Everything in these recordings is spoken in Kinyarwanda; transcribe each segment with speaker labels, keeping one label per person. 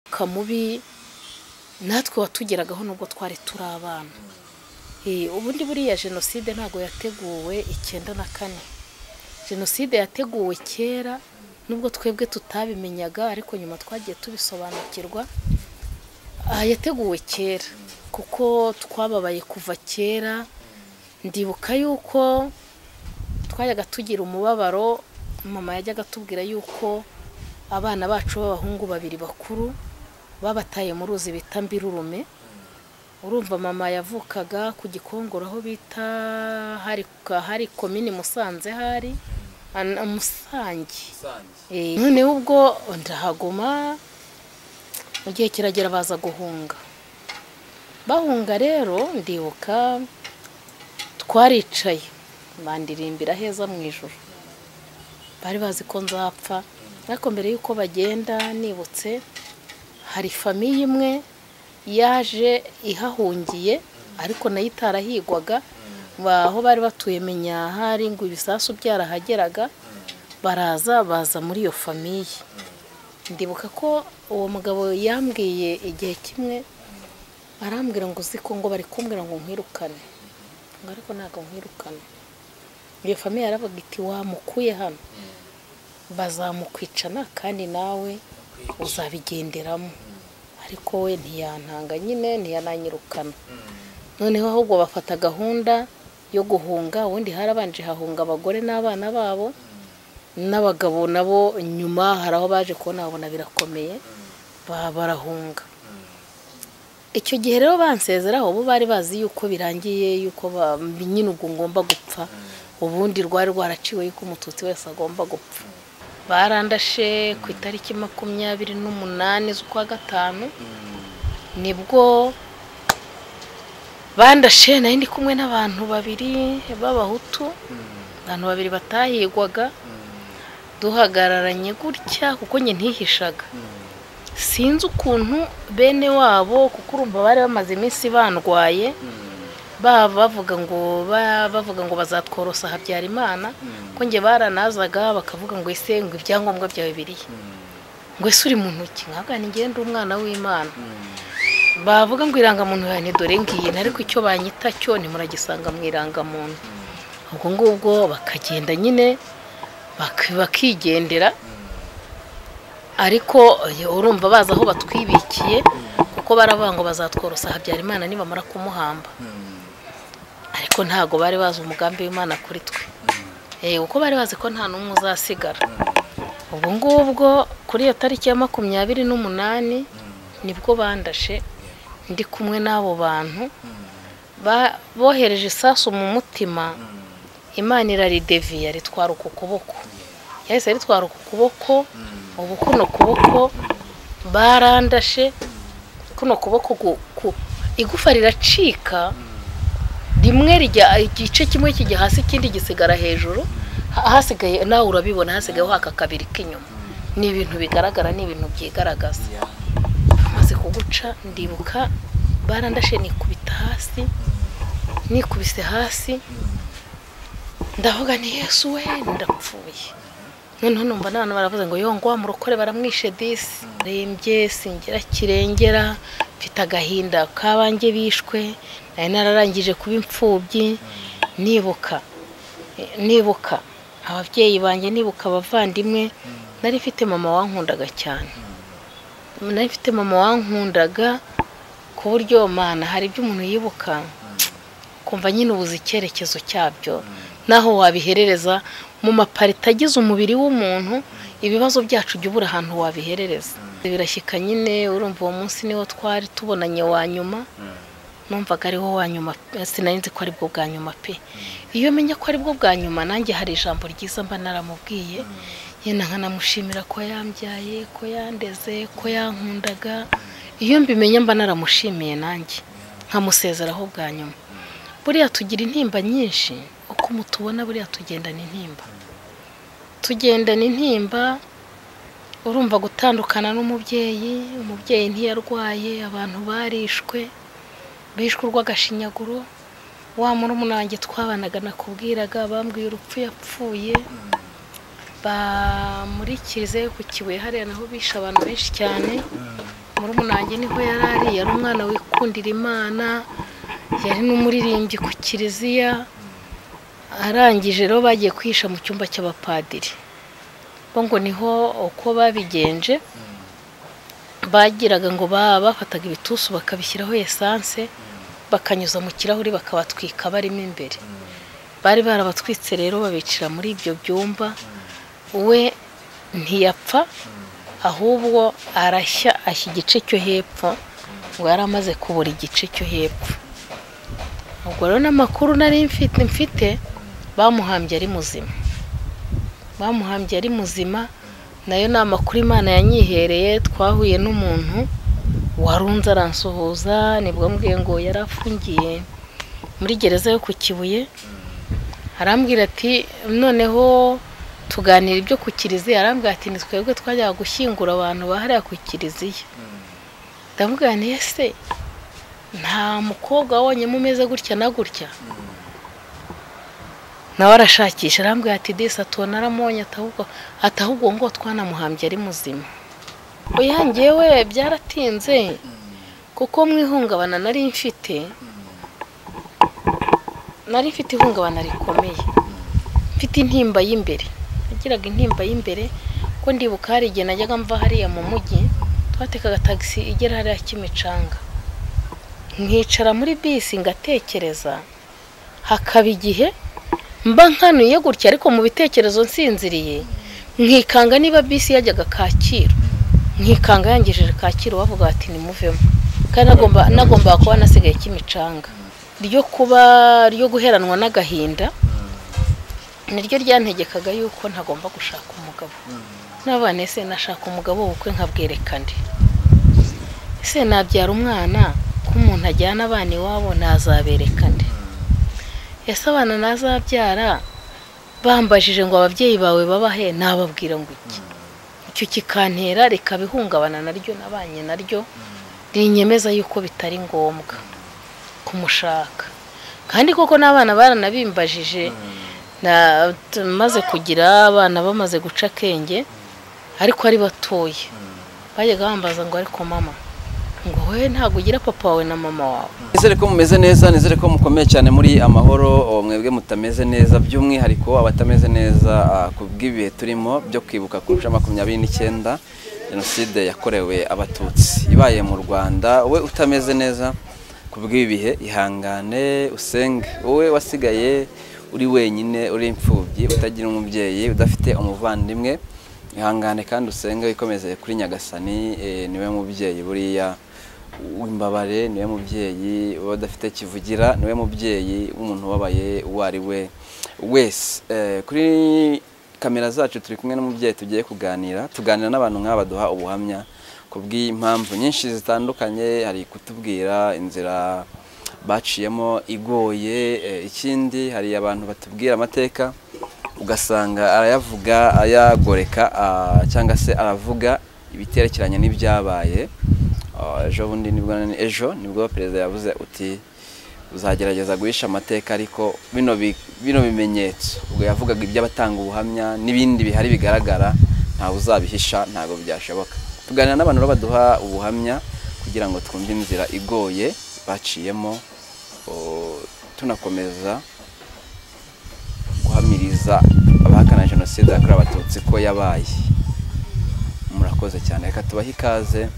Speaker 1: umwuka mubi natwe watugeragaho nubwo twari turi abana ubundi buriya jenoside ntabwo yateguwe icyenda na kane jenoside yateguwe kera nubwo twebwe tutabimenyaga ariko nyuma twagiye tubisobanukirwa yateguwe kera kuko twababaye kuva kera ndibuka yuko twajyaga tugira umubabaro mama yajyaga atubwira yuko abana bacu b'abahungu babiri bakuru babataye mu ruzi bita mbirurume urumva mama yavukaga ku gikongoro aho bita hari komini musanze hari umusange noneho ubwo ndahaguma mu gihe kiragera baza guhunga bahunga rero ndibuka twaricaye bandirimbira heza mu ijoro bari bazi ko nzapfa ariko mbere y'uko bagenda nibutse hari famiye imwe yaje ihahungiye ariko nayo itarahigwaga aho bari batuye menyahari ngo ibisasu byarahageraga baraza baza muri iyo famiye ndibuka ko uwo mugabo yambwiye igihe kimwe arambwira ngo uzi ko ngo bari kumbwira ngo nkwirukane ariko ntabwo nkwirukane iyo famiye yaravuga iti wamukuye hano bazamukwicana kandi nawe uzabigenderamo ariko we ntiyantanga nyine ntiyananyirukana noneho ahubwo bafata gahunda yo guhunga ubundi harabanje hahunga abagore n'abana babo n'abagabo nabo nyuma hari aho baje kubona babona birakomeye barahunga icyo gihe rero bansezeraho bo bari bazi yuko birangiye yuko nyine ubwo ngomba gupfa ubundi rwari rwaraciwe yuko umututsi wese agomba gupfa barandashe ku itariki makumyabiri n'umunani z'ukwa gatanu nibwo bandashe nari ndi kumwe n'abantu babiri b'abahutu abantu babiri batahigwaga duhagararanye gutya kuko njye ntihishaga sinzi ukuntu bene wabo kuko urumva bari bamaze iminsi bandwaye bavuga ngo bavuga ngo bazatworosa habyarimana ko njye baranazaga bakavuga ngo ese ngo ibyangombwa byawe biriya ngo ese uri mu ntoki ntabwo ngende umwana w'imana bavuga ngo irangamuntu yawe ni dore ngiyi ariko icyo banyita cyo ntimuragisanga mu irangamuntu ubwo ngubwo bakagenda nyine bakigendera ariko urumva bazi aho batwibikiye kuko baravuga ngo bazatworosa habyarimana nibamara kumuhamba ariko ntabwo bari bazi umugambi w'imana kuri twe kuko bari bazi ko nta n'umwe uzasigara ubwo ngubwo kuri iyo tariki ya makumyabiri n'umunani nibwo bandashe ndi kumwe n'abo bantu bohereje isasu mu mutima imana irarideviye ritwara uku kuboko yahise ritwara uku kuboko ubu kuno kuboko barandashe kuno kuboko igufa riracika rimwe rijya igice kimwe kijya hasi ikindi gisigara hejuru hasigaye nawe urabibona hasigayeho haka kabiri k'inyuma ni ibintu bigaragara ni ibintu byigaragaza bamaze kuguca ndibuka barandashe nikubita hasi nikubise hasi ndavuga ni yesu we ndapfuye noneho numva n'abantu baravuze ngo yongo wa murokore baramwishe disi rembye singera kirengera mfite agahinda kabange bishwe nari nararangije kuba imfubyi nibuka nibuka ababyeyi banjye nibuka abavandimwe nari mfite mama wankundaga cyane nari mfite mama wankundaga ku buryo mana hari ibyo umuntu yibuka kumva nyine ubuze icyerekezo cyabyo naho wabiherereza mu maparita agize umubiri w'umuntu ibibazo byacu jya ubura ahantu wabiherereza birashyika nyine urumva uwo munsi niwo twari tubonanye wa nyuma numvaga ariwo wa nyuma sinari nzi ko aribwo bwa nyuma pe iyo menya ko aribwo bwa nyuma nanjye hari ijambo ryiza mba naramubwiye yenda nkanamushimira ko yambyaye ko yandeze ko yankundaga iyo mbimenya mba naramushimiye nanjye nkamusezeraho bwa nyuma buriya tugira intimba nyinshi uko mutubona buriya tugendana intimba tugendana intimba urumva gutandukana n'umubyeyi umubyeyi ntiyarwaye abantu barishwe bishwe urw'agashinyaguro wa murumuna wanjye twabanaga nakubwiraga bambwiye urupfu yapfuye bamurikirize ku kibuye hariya naho bishe abantu benshi cyane muri n'ubu nanjye niho yari ari yari umwana wikundira imana yari n'umuririmbyi ku kiliziya arangije rero bagiye kwihisha mu cyumba cy'abapadiri bo ngo niho uko babigenje bagiraga ngo baba bafataga ibitusu bakabishyiraho esanse bakanyuza mu kirahuri bakabatwika barimo imbere bari barabatwitse rero babicira muri ibyo byumba we ntiyapfa ahubwo arashya ashya igice cyo hepfo ngo yari amaze kubura igice cyo hepfo ubwo rero n'amakuru nari mfite mfite bamuhambye ari muzima bamuhambye ari muzima nayo ni amakuru imana yanyihereye twahuye n'umuntu warunze aransuhuza nibwo mbwiye ngo yari afungiye muri gereza yo ku kibuye arambwira ati noneho tuganira ibyo ku kiliziya arambwira ati ni twebwe twajyaga gushyingura abantu bahariya ku kiliziya ndamubwira nti ese nta mukobwa wonyine umeze gutya na gutya nawe arashakisha arambwira ati disi atubona aramonye atahubwo ngo twanamuhambye ari muzima uyangewe byaratinze kuko mu ihungabana nari mfite nari mfite ihungabana rikomeye mfite intimba y'imbere nagiraga intimba y'imbere ko ndibuka hari igihe najyaga mva hariya mu mujyi twatekaga tagisi igera hariya kimicanga nkicara muri bisi ngatekereza hakaba igihe mba nkanuye gutya ariko mu bitekerezo nsinziriye nkikanga niba bisi yajyaga kacyiru nkikanga yangejeje kacyiru bavuga bati nimuvemo kandi nagombaga kuba nasigaye kimicanga ryo kuba ryo guheranwa n'agahinda niryo ryantegekaga yuko ntagomba gushaka umugabo n'abana ese nashaka umugabo ubukwe nkabwerekane ese nabyara umwana ko umuntu ajyana abana iwabo ntazaberekane ese abana nazabyara bambajije ngo ababyeyi bawe babahe nababwira ngo iki icyo kikantera rikabihungabana naryo nabanye naryo rinyemeza yuko bitari ngombwa kumushaka kandi koko n'abana baranabimbajije maze kugira abana bamaze guca akenge ariko ari batoye bajyaga bambaza ngo ariko mama ngo wowe ntabwo ugira papa wawe na mama wawe
Speaker 2: nizere ko mumeze neza nizere ko mukomeye cyane muri amahoro mwebwe mutameze neza by'umwihariko abatameze neza ku bw'ibihe turimo byo kwibuka ku nshuro makumyabiri n'icyenda jenoside yakorewe abatutsi ibaye mu rwanda we utameze neza ku bw'ibihe ihangane usenge wowe wasigaye uri wenyine uri imfubyi utagira umubyeyi udafite umuvandimwe ihangane kandi usenge wikomeze kuri nyagasani niwe mubyeyi buriya w'imbabare niwe mubyeyi uba udafite kivugira niwe mubyeyi w'umuntu ubabaye uwo ari we wese kuri kamera zacu turi kumwe n'umubyeyi tugiye kuganira tuganira n'abantu nk'aba baduha ubuhamya ku bw'impamvu nyinshi zitandukanye hari kutubwira inzira baciyemo igoye ikindi hari abantu batubwira amateka ugasanga arayavuga ayagoreka cyangwa se aravuga ibiterekeranye n'ibyabaye ejo bundi nibwo ejo nibwo perezida yavuze uti uzagerageza guhisha amateka ariko bino bimenyetso ubwo yavugaga iby'abatanga ubuhamya n'ibindi bihari bigaragara ntawe uzabihisha ntabwo byashoboka tuganira n'abantu baduha ubuhamya kugira ngo twumve inzira igoye baciyemo tunakomeza guhamiriza abahakana jenoside yakorewe abatutsi ko yabaye murakoze cyane reka tubahe ikaze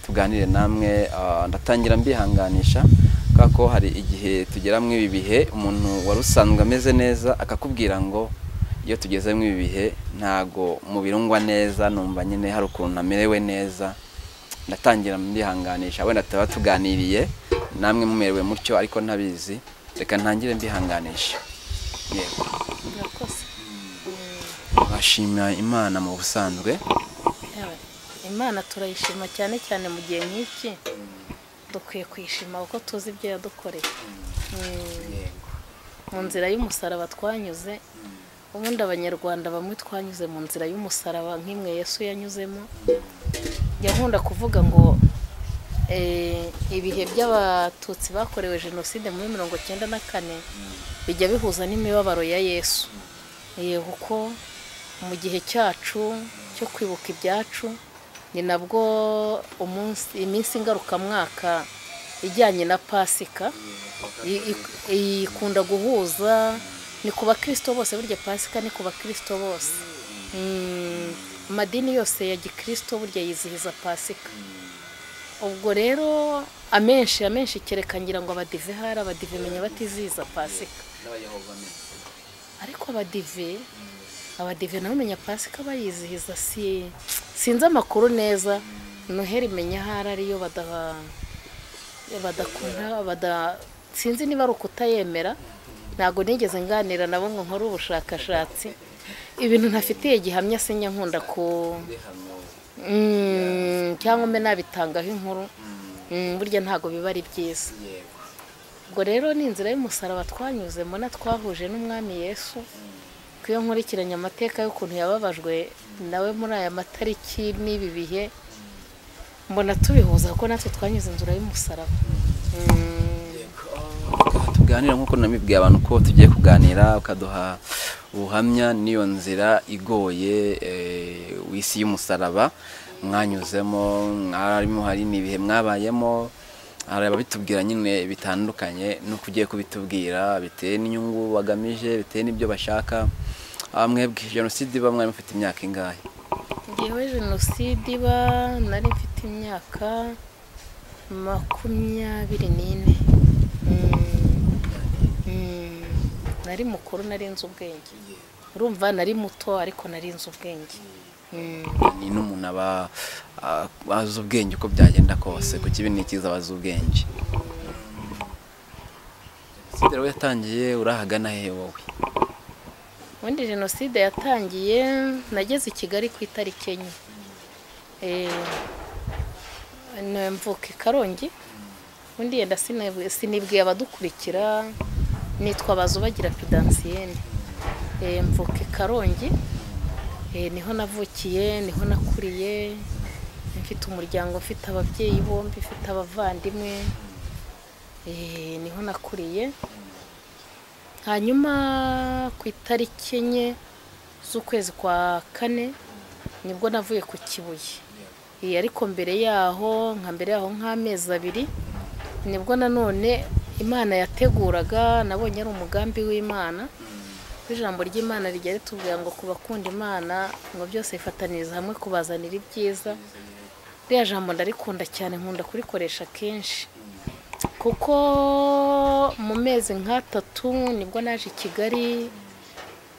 Speaker 2: tuganire namwe ndatangira mbihanganisha kubera ko hari igihe tugera muri ibi bihe umuntu wari usanzwe ameze neza akakubwira ngo iyo tugeze muri ibi bihe ntago mubirungwa neza numva nyine hari ukuntu amerewe neza ndatangira mbihanganisha wenda tuba tuganiriye namwe mumerewe mutyo ariko ntabizi reka ntangire mbihanganisha yego bashimira imana mu busanzwe
Speaker 1: imana turayishima cyane cyane mu gihe nk'iki dukwiye kuyishima kuko tuzi ibyo yadukoreye mu nzira y'umusaraba twanyuze ubundi abanyarwanda bamwe twanyuze mu nzira y'umusaraba nk'imwe yesu yanyuzemo nkunda kuvuga ngo ibihe by'abatutsi bakorewe jenoside muri mirongo icyenda na kane bijya bihuza n'imibabaro ya yesu kuko mu gihe cyacu cyo kwibuka ibyacu ni nabwo umunsi iminsi ngarukamwaka ijyanye na pasika i- i- ikunda guhuza ni ku bakirisito bose burya pasika ni ku bakirisito bose Mm, amadini yose ya gikirisito burya yizihiza pasika ubwo rero amenshi amenshi kereka ngira ngo abadive hari abadive menya batizihiza pasika ariko abadive abadive nabo menya pasika bayizihiza si sinzi amakuru neza noheri menya ahari ariyo bada badakunda bada sinzi niba ari ukutayemera ntabwo nigeze nganira nabo ngo nkore ubushakashatsi ibintu ntafitiye gihamya sinya nkunda ku Mm, cyangwa mbe nabitangaho inkuru Mm, burya ntabwo biba ari byiza ubwo rero ni inzira y'umusaraba twanyuzemo na twahuje n'umwami yesu twiyonkurikiranye amateka y'ukuntu yababajwe nawe muri aya matariki n'ibi bihe mbona tubihuza kuko natwe twanyuze inzira y'umusaraba Mm,
Speaker 2: tuganira nk'uko namibwiye abantu ko tugiye kuganira ukaduha ubuhamya n'iyo nzira igoye eh, isi y'umusaraba mwanyuzemo mwarimo hari n'ibihe mwabayemo hari ababitubwira nyine bitandukanye n'uko ugiye kubitubwira bitewe n'inyungu bagamije bitewe n'ibyo bashaka Ah, mwebwe jenoside iba mwari mufite imyaka ingahe
Speaker 1: ngewe jenoside iba nari mfite imyaka makumyabiri n'ine Mm. Mm. nari mukuru nari nzi ubwenge urumva nari muto ariko nari nzi ubwenge Mm.
Speaker 2: ni n'umuntu aba ah, azi ubwenge uko byagenda kose ku kibi ni cyiza aba azi ubwenge jenoside rero yatangiye urahagana hehe wowe
Speaker 1: ubundi jenoside yatangiye nageze i kigali ku itariki enye Eh, na- mvuka i karongi ubundi yenda sinib- sinibwiye abadukurikira nitwa bazubagira pidansiyene Eh, mvuka i karongi Eh, niho navukiye niho nakuriye mfite umuryango mfite ababyeyi bombi mfite abavandimwe Eh, niho nakuriye hanyuma ku itariki enye z'ukwezi kwa kane nibwo navuye ku kibuye Iyi ariko mbere yaho nka mbere yaho nk'amezi abiri nibwo nanone imana yateguraga nabonye ari umugambi w'imana kuko ijambo ry'imana rijya ritubwira ngo ku bakunda imana ngo byose bifataniriza hamwe kubazanira ibyiza ririya jambo ndarikunda cyane nkunda kurikoresha kenshi kuko mu mezi nk'atatu nibwo naje i kigali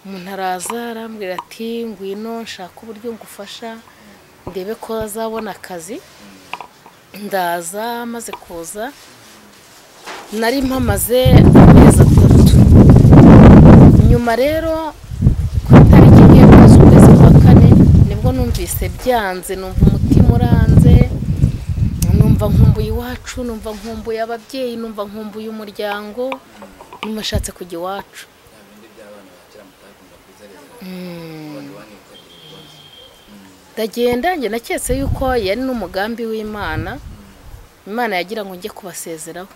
Speaker 1: umuntu araza arambwira ati ngwino nshaka uburyo ngufasha ndebe ko azabona akazi ndaza maze kuza nari mpamaze amezi atatu nyuma rero ku itariki imwe kugeza ukwezi kwa kane nibwo numvise byanze numva umutima uranze numva nkumbuye iwacu numva nkumbuye ababyeyi numva nkumbuye umuryango nyuma ashatse kujya iwacu ndagenda njye naketse yuko yari n'umugambi w'imana imana yagira ngo njye kubasezeraho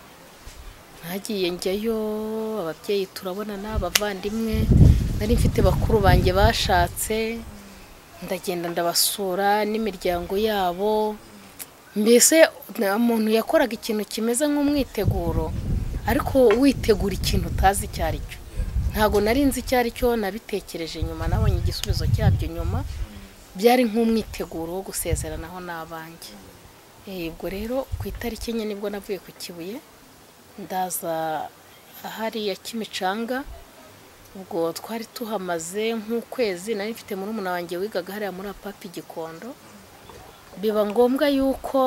Speaker 1: nagiye njyayo ababyeyi turabonana abavandimwe nari mfite bakuru banjye bashatse ndagenda ndabasura n'imiryango yabo mbese nta muntu yakoraga ikintu kimeze nk'umwiteguro ariko witegura ikintu utazi icyo ari cyo ntabwo nari nzi icyo ari cyo nabitekereje nyuma nabonye igisubizo cyabyo nyuma byari nk'umwiteguro wo gusezeranaho n'abanjye Eh, ubwo rero ku itariki enye nibwo navuye ku kibuye ndaza hariya kimicanga ubwo twari tuhamaze nk'ukwezi nari mfite murumuna wanjye wigaga hariya muri apapi gikondo biba ngombwa yuko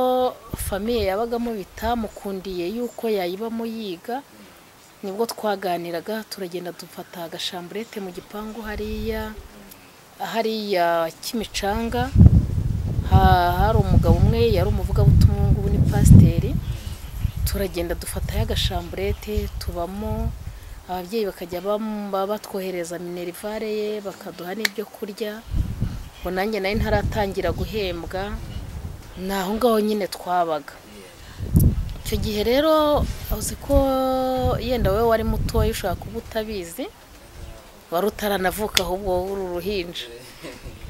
Speaker 1: famiye yabagamo bitamukundiye yuko yayibamo yiga nibwo twaganiraga turagenda dufata agashamburete mu gipangu hariya hariya kimicanga Ha- hari umugabo umwe yari umuvugabutumwa ubu ni pasiteri turagenda dufatayo agashamburete tubamo ababyeyi bakajya bam- ba- batwohereza minerivare ye bakaduha n'ibyo kurya ngo nanjye nayo ntaratangira guhembwa ni aho ngaho nyine twabaga icyo gihe rero uzi ko yenda wowe wari mutoya ushobora kuba utabizi wari utaranavuka ahubwo wowe uri uruhinja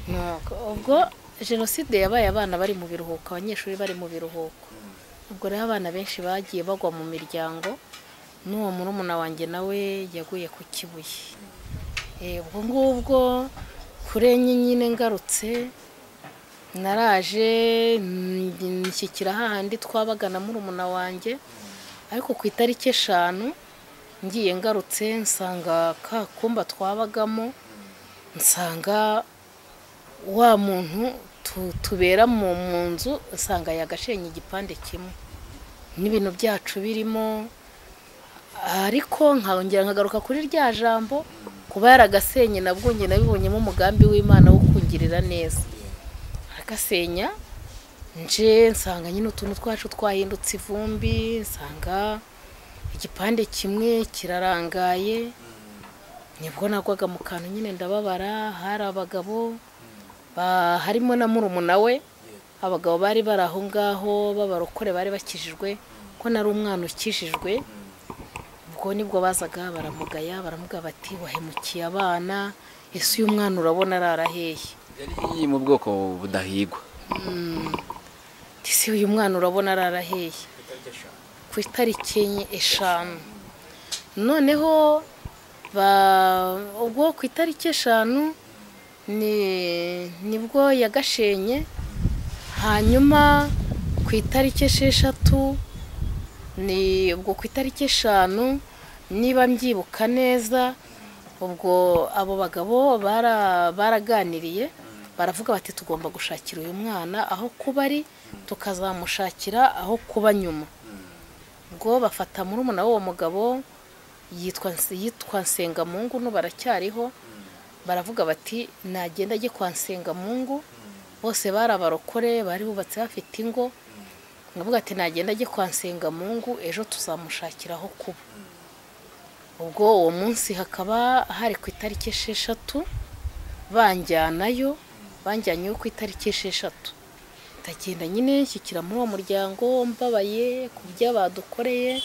Speaker 1: Nuko ubwo jenoside yabaye abana bari mu biruhuko abanyeshuri bari mu biruhuko ubwo rero abana benshi bagiye bagwa mu miryango n'uwo murumuna wanjye nawe yaguye ku kibuye Eh, ubwo ngubwo kuri enye nyine ngarutse naraje mm, nshyikira hahandi twabaga na murumuna wanjye ariko ku itariki eshanu ngiye ngarutse nsanga ka kumba twabagamo nsanga wa muntu tu- tubera mu mu nzu usanga yagashenye igipande kimwe n'ibintu byacu birimo ariko nkongera nkagaruka kuri rya jambo kuba yaragasenye nabwo njye nabibonyemo umugambi w'imana wo kungirira neza agasenya nje nsanga nyine utuntu twacu twahindutse ivumbi nsanga igipande kimwe kirarangaye nibwo nagwaga mu kantu nyine ndababara hari abagabo ba- harimo na murumuna we abagabo bari bari aho ngaho b'abarokore bari bakijijwe ko nari umwana ukijijwe ubwo nibwo bazaga baramugaya baramuga bati wahemukiye abana ese uyu mwana urabona araraheye
Speaker 2: yari mu bwoko budahigwa
Speaker 1: ese uyu mwana urabona araraheye ku itariki enye eshanu noneho ba- ubwo ku itariki eshanu ni- nibwo yagashenye hanyuma ku itariki esheshatu ni ubwo ku itariki eshanu niba mbyibuka neza ubwo abo bagabo bara- baraganiriye baravuga bati tugomba gushakira uyu mwana aho kuba ari tukazamushakira aho kuba nyuma ubwo bafata murumuna w'uwo mugabo yitwa yitwa nsengamungu n'ubu baracyariho baravuga bati nagenda ajye kwa nsengamungu bose bari abarokore bari bubatse bafite ingo nkavuga ati nagenda ajye kwa nsengamungu ejo tuzamushakira aho kuba ubwo uwo munsi hakaba hari ku itariki esheshatu banjyanayo banjyanyeyo ku itariki esheshatu ndagenda nyine nshyikira muri uwo muryango mbabaye ku byo badukoreye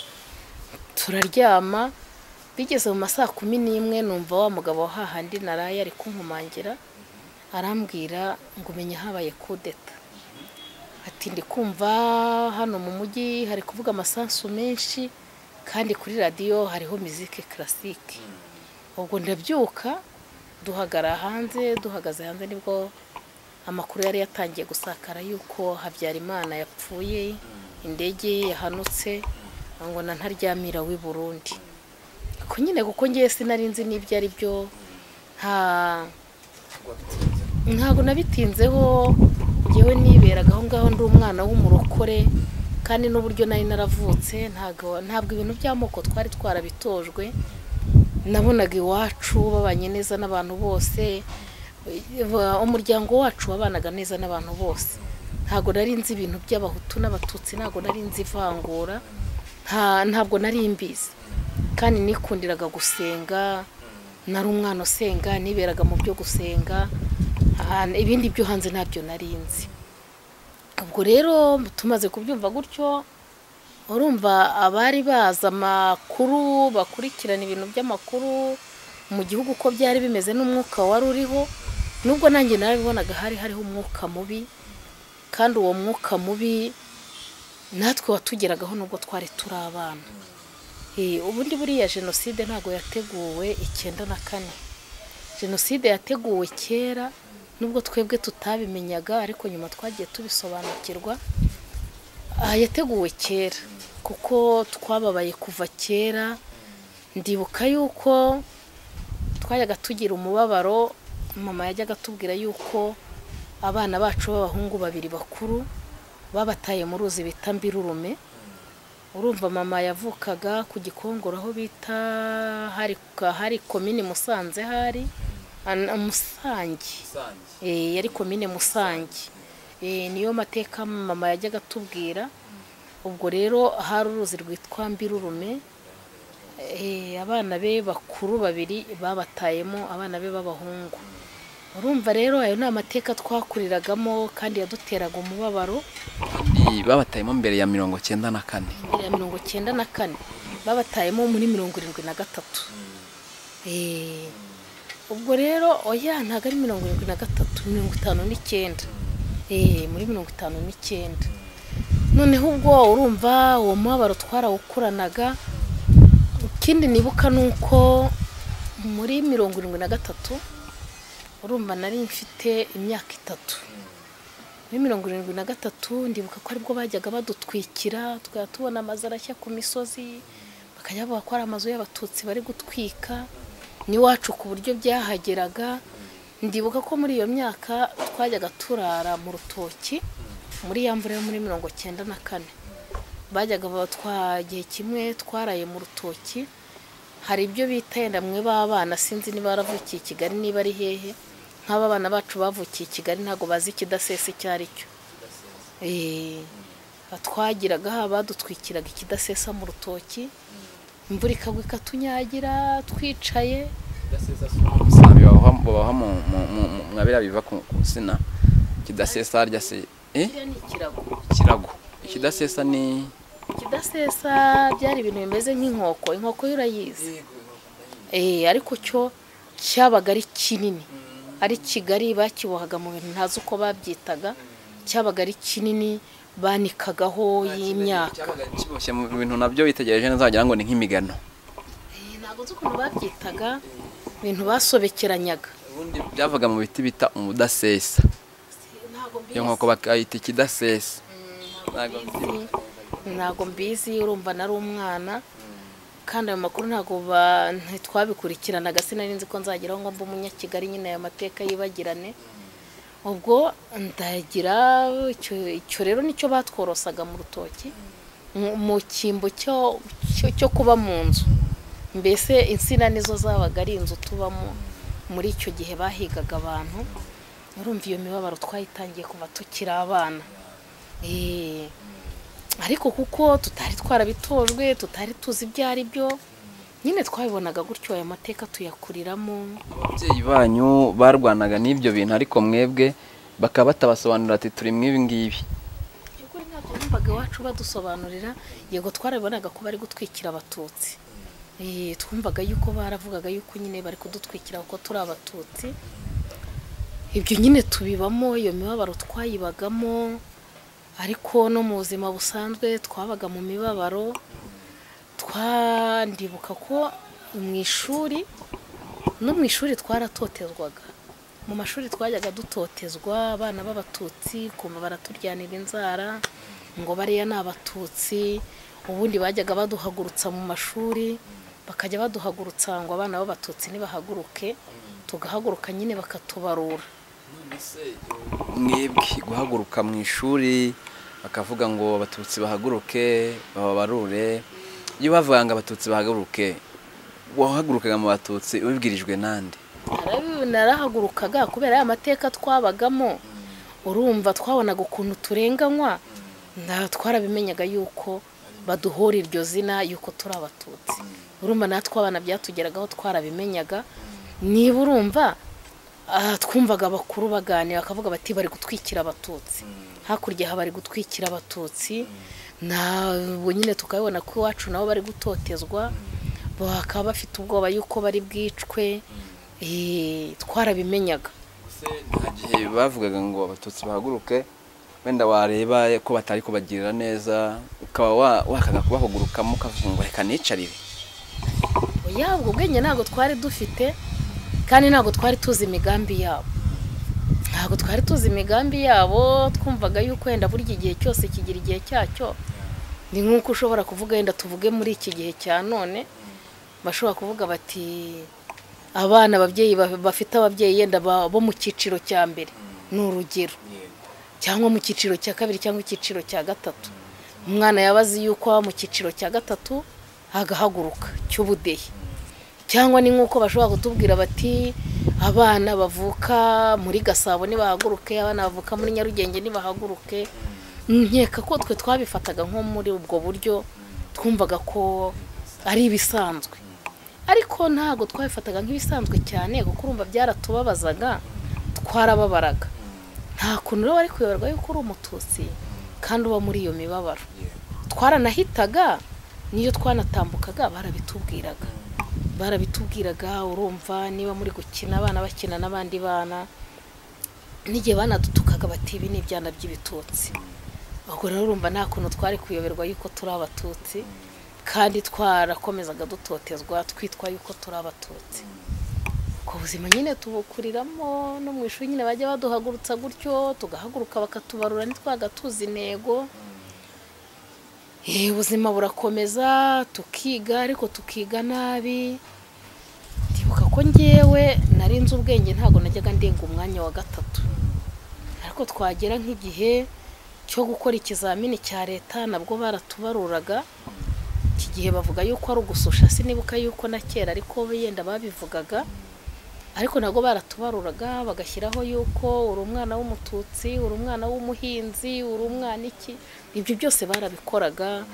Speaker 1: turaryama bigeze mu ma saa kumi n'imwe numva wa mugabo wa hahandi naraye ari kunkumangira arambwira ngo umenya habaye kudeta ati ndi kumva hano mu mujyi hari kuvuga amasasu menshi kandi kuri radiyo hariho mizike karasike ubwo ndabyuka duhagara hanze duhagaze hanze nibwo amakuru yari yatangiye gusakara yuko habyarimana yapfuye indege ye yahanutse ngo na ntaryamira w'i burundi ko nyine kuko ngewe sinari nzi n'ibyo ari byo nta ntabwo nabitinzeho ngewe niberaga aho ngaho ndi umwana w'umurokore kandi n'uburyo nari naravutse ntabwo ntabwo ibintu by'amoko twari twarabitojwe nabonaga iwacu babanye neza n'abantu bose ba- umuryango wacu wabanaga neza n'abantu bose ntabwo nari nzi ibintu by'abahutu n'abatutsi ntabwo nari nzi ivangura nta- ntabwo nari mbizi kandi nikundiraga gusenga nari umwana usenga niberaga mu byo gusenga ahantu ibindi byo hanze ntabyo nari nzi ubwo rero tumaze kubyumva gutyo urumva abari bazi amakuru bakurikirana ibintu by'amakuru mu gihugu uko byari bimeze n'umwuka wari uriho nubwo nanjye narabibonaga hari hariho umwuka mubi kandi uwo mwuka mubi natwe watugeragaho nubwo twari turi abana Eh, ubundi buriya jenoside ntabwo yateguwe icyenda na kane jenoside yateguwe kera nubwo twebwe tutabimenyaga ariko nyuma twagiye tubisobanukirwa aha yateguwe kera kuko twababaye kuva kera ndibuka yuko twajyaga tugira umubabaro mama yajyaga atubwira yuko abana bacu b'abahungu babiri bakuru babataye mu ruzi bita mbirurume urumva mama yavukaga ku gikongoro aho bita hari hari komini musanze hari an- musange Eh, yari komine musange Eh, niyo mateka mama yajyaga atubwira ubwo rero hari uruzi rwitwa mbirurume Eh, abana be bakuru babiri babatayemo abana be b'abahungu urumva rero ayo ni amateka twakuriragamo kandi yaduteraga umubabaro
Speaker 2: kandi babatayemo mbere ya mirongo cyenda na kane
Speaker 1: mbere ya mirongo cyenda na kane babatayemo muri mirongo irindwi na gatatu Eh, ubwo rero oya ntabwo ari mirongo irindwi na gatatu mirongo itanu n'icyenda eh muri mirongo itanu n'icyenda noneho ubwo urumva uwo mubabaro twarawukuranaga ikindi nibuka ni uko muri mirongo irindwi na gatatu urumva nari mfite imyaka itatu muri mirongo irindwi na gatatu ndibuka ko aribwo bajyaga badutwikira tukaba tubona amazu arashya ku misozi bakajya bavuga ko ari amazu y'abatutsi bari gutwika n'iwacu ku buryo byahageraga ndibuka ko muri iyo myaka twajyaga turara mu rutoki muri ya mvura yo muri mirongo cyenda na kane bajyaga twagiye kimwe twaraye mu rutoki hari ibyo bita yenda mwe b'abana sinzi niba baravukiye i kigali niba ari hehe nk'aba abana bacu bavukiye i kigali ntabwo bazi ikidasesa icyo ari cyo twagiraga haba dutwikiraga ikidasesa mu rutoki imvura ikagwa ikatunyagira twicaye
Speaker 2: babaha mwabira biva ku nsina ikidasesa harya se
Speaker 1: kiriya ni ikirago
Speaker 2: ikirago ikidasesa ni
Speaker 1: ikidasesa byari ibintu bimeze nk'inkoko inkoko yo urayizi Eh, ariko cyo cyabaga ari kinini ari kigari bakibohaga mu bintu ntazi uko babyitaga cyabaga ari kinini banikagaho y'imyaka
Speaker 2: kiboshye mu bintu nabyo witegereje neza wagira ngo ni nk'imigano
Speaker 1: Eh, ntabwo nzi ukuntu babyitaga ibintu basobekeranyaga
Speaker 2: ubundi byavaga mu biti bita umudasesa
Speaker 1: ntabwo
Speaker 2: iyo nkoko bakayita ikidasesa ntabwo
Speaker 1: mbizi ntabwo mbizi urumva nari umwana kandi ayo makuru ntabwo ba- ntitwabikurikiranaga sinari nzi ko nzageraho ngo mbe umunyakigali nyine aya mateka yibagirane ubwo ndagira icyo- icyo rero nicyo batworosaga mu rutoki mu- mu cyimbo cyo- cyo cyo kuba mu nzu mbese insina nizo zabaga ari inzu tubamo muri icyo gihe bahigaga abantu urumva iyo mibabaro twayitangiye kuva tukiri abana Eh, ariko kuko tutari twarabitojwe tutari tuzi ibyo ari byo nyine twabibonaga gutyo aya mateka tuyakuriramo
Speaker 2: ababyeyi banyu barwanaga n'ibyo bintu ariko mwebwe bakaba batabasobanurira ati turi mw'ibi ngibi
Speaker 1: by'ukuri ntabyo bumvaga iwacu badusobanurira yego twarabibonaga ko bari gutwikira abatutsi Eh, twumvaga yuko baravugaga yuko nyine bari kudutwikira kuko turi abatutsi ibyo nyine tubibamo iyo mibabaro twayibagamo ariko no mu buzima busanzwe twabaga mu mibabaro twandibuka ko mu ishuri no mu ishuri twaratotezwaga mu mashuri twajyaga dutotezwa abana b'abatutsi kumva baraturyanira inzara ngo bariya ni abatutsi ubundi bajyaga baduhagurutsa mu mashuri bakajya baduhagurutsa ngo abana b'abatutsi nibahaguruke tugahaguruka nyine bakatubarura
Speaker 2: mwebwe guhaguruka mu ishuri bakavuga ngo abatutsi bahaguruke bababarure iyo bavuga ngo abatutsi bahaguruke wahagurukaga mu batutsi ubibwirijwe nande
Speaker 1: Narabi- narahagurukaga kubera ya mateka twabagamo urumva twabonaga ukuntu turenganywa na- twarabimenyaga yuko baduhora iryo zina yuko turi abatutsi urumva natwe abana byatugeragaho twarabimenyaga niba urumva ah, twumvaga abakuru baganira bakavuga bati bari gutwikira abatutsi hakurya aha bari gutwikira abatutsi na ubu nyine tukabibona ko iwacu nabo bari gutotezwa bakaba bafite ubwoba yuko bari bwicwe Eh, twarabimenyaga
Speaker 2: Ese nta gihe bavugaga ngo abatutsi bahaguruke wenda wareba ko batari kubagirira neza ukaba wa- wakanga kubahugurukamo ukavuga ngo reka nicarire
Speaker 1: oya ubwo bwenge ntabwo twari dufite kandi ntabwo twari tuzi imigambi yabo ntabwo twari tuzi imigambi yabo twumvaga yuko wenda burya igihe cyose kigira igihe cyacyo ni nk'uko ushobora kuvuga wenda tuvuge muri iki gihe cya none bashobora kuvuga bati abana ababyeyi ba- bafite ababyeyi yenda ba- bo mu cyiciro cya mbere ni urugero cyangwa mu cyiciro cya kabiri cyangwa icyiciro cya gatatu umwana yabazi yuko aba mu cyiciro cya gatatu agahaguruka cy'ubudehe cyangwa ni nk'uko bashobora kutubwira bati abana bavuka muri gasabo ntibahaguruke abana bavuka muri nyarugenge ntibahaguruke nkeka ko twe twabifataga nko muri ubwo buryo twumvaga ko ari ibisanzwe ariko ntabwo twabifataga nk'ibisanzwe cyane kuko urumva byaratubabazaga twarababaraga nta kuntu rero wari kuyoberwa yuko uri umututsi kandi uba muri iyo mibabaro twaranahitaga n'iyo twanatambukaga barabitubwiraga barabitubwiraga urumva niba muri gukina abana bakina n'abandi bana n'igihe banadutukaga bakavuga bati ibi ni ibyana by'ibitutsi ubwo rero urumva nta kuntu twari kuyoberwa yuko turi abatutsi kandi twarakomezaga dutotezwa twitwa yuko turi abatutsi ubwo buzima nyine tubukuriramo no mu ishuri nyine bajya baduhagurutsa gutyo tugahaguruka bakatubarura ntitwaga tuzi intego Eh, ubuzima burakomeza tukiga ariko tukiga nabi ndibuka ko ngewe nari nzi ubwenge ntabwo najyaga ndenga umwanya wa gatatu ariko twagera nk'igihe cyo gukora ikizamini cya leta nabwo baratubaruraga iki gihe bavuga yuko ari ugususha sinibuka yuko na kera ariko yenda babivugaga ariko nabwo baratubaruraga bagashyiraho yuko uri umwana w'umututsi uri umwana w'umuhinzi uri umwana iki ibyo byose barabikoraga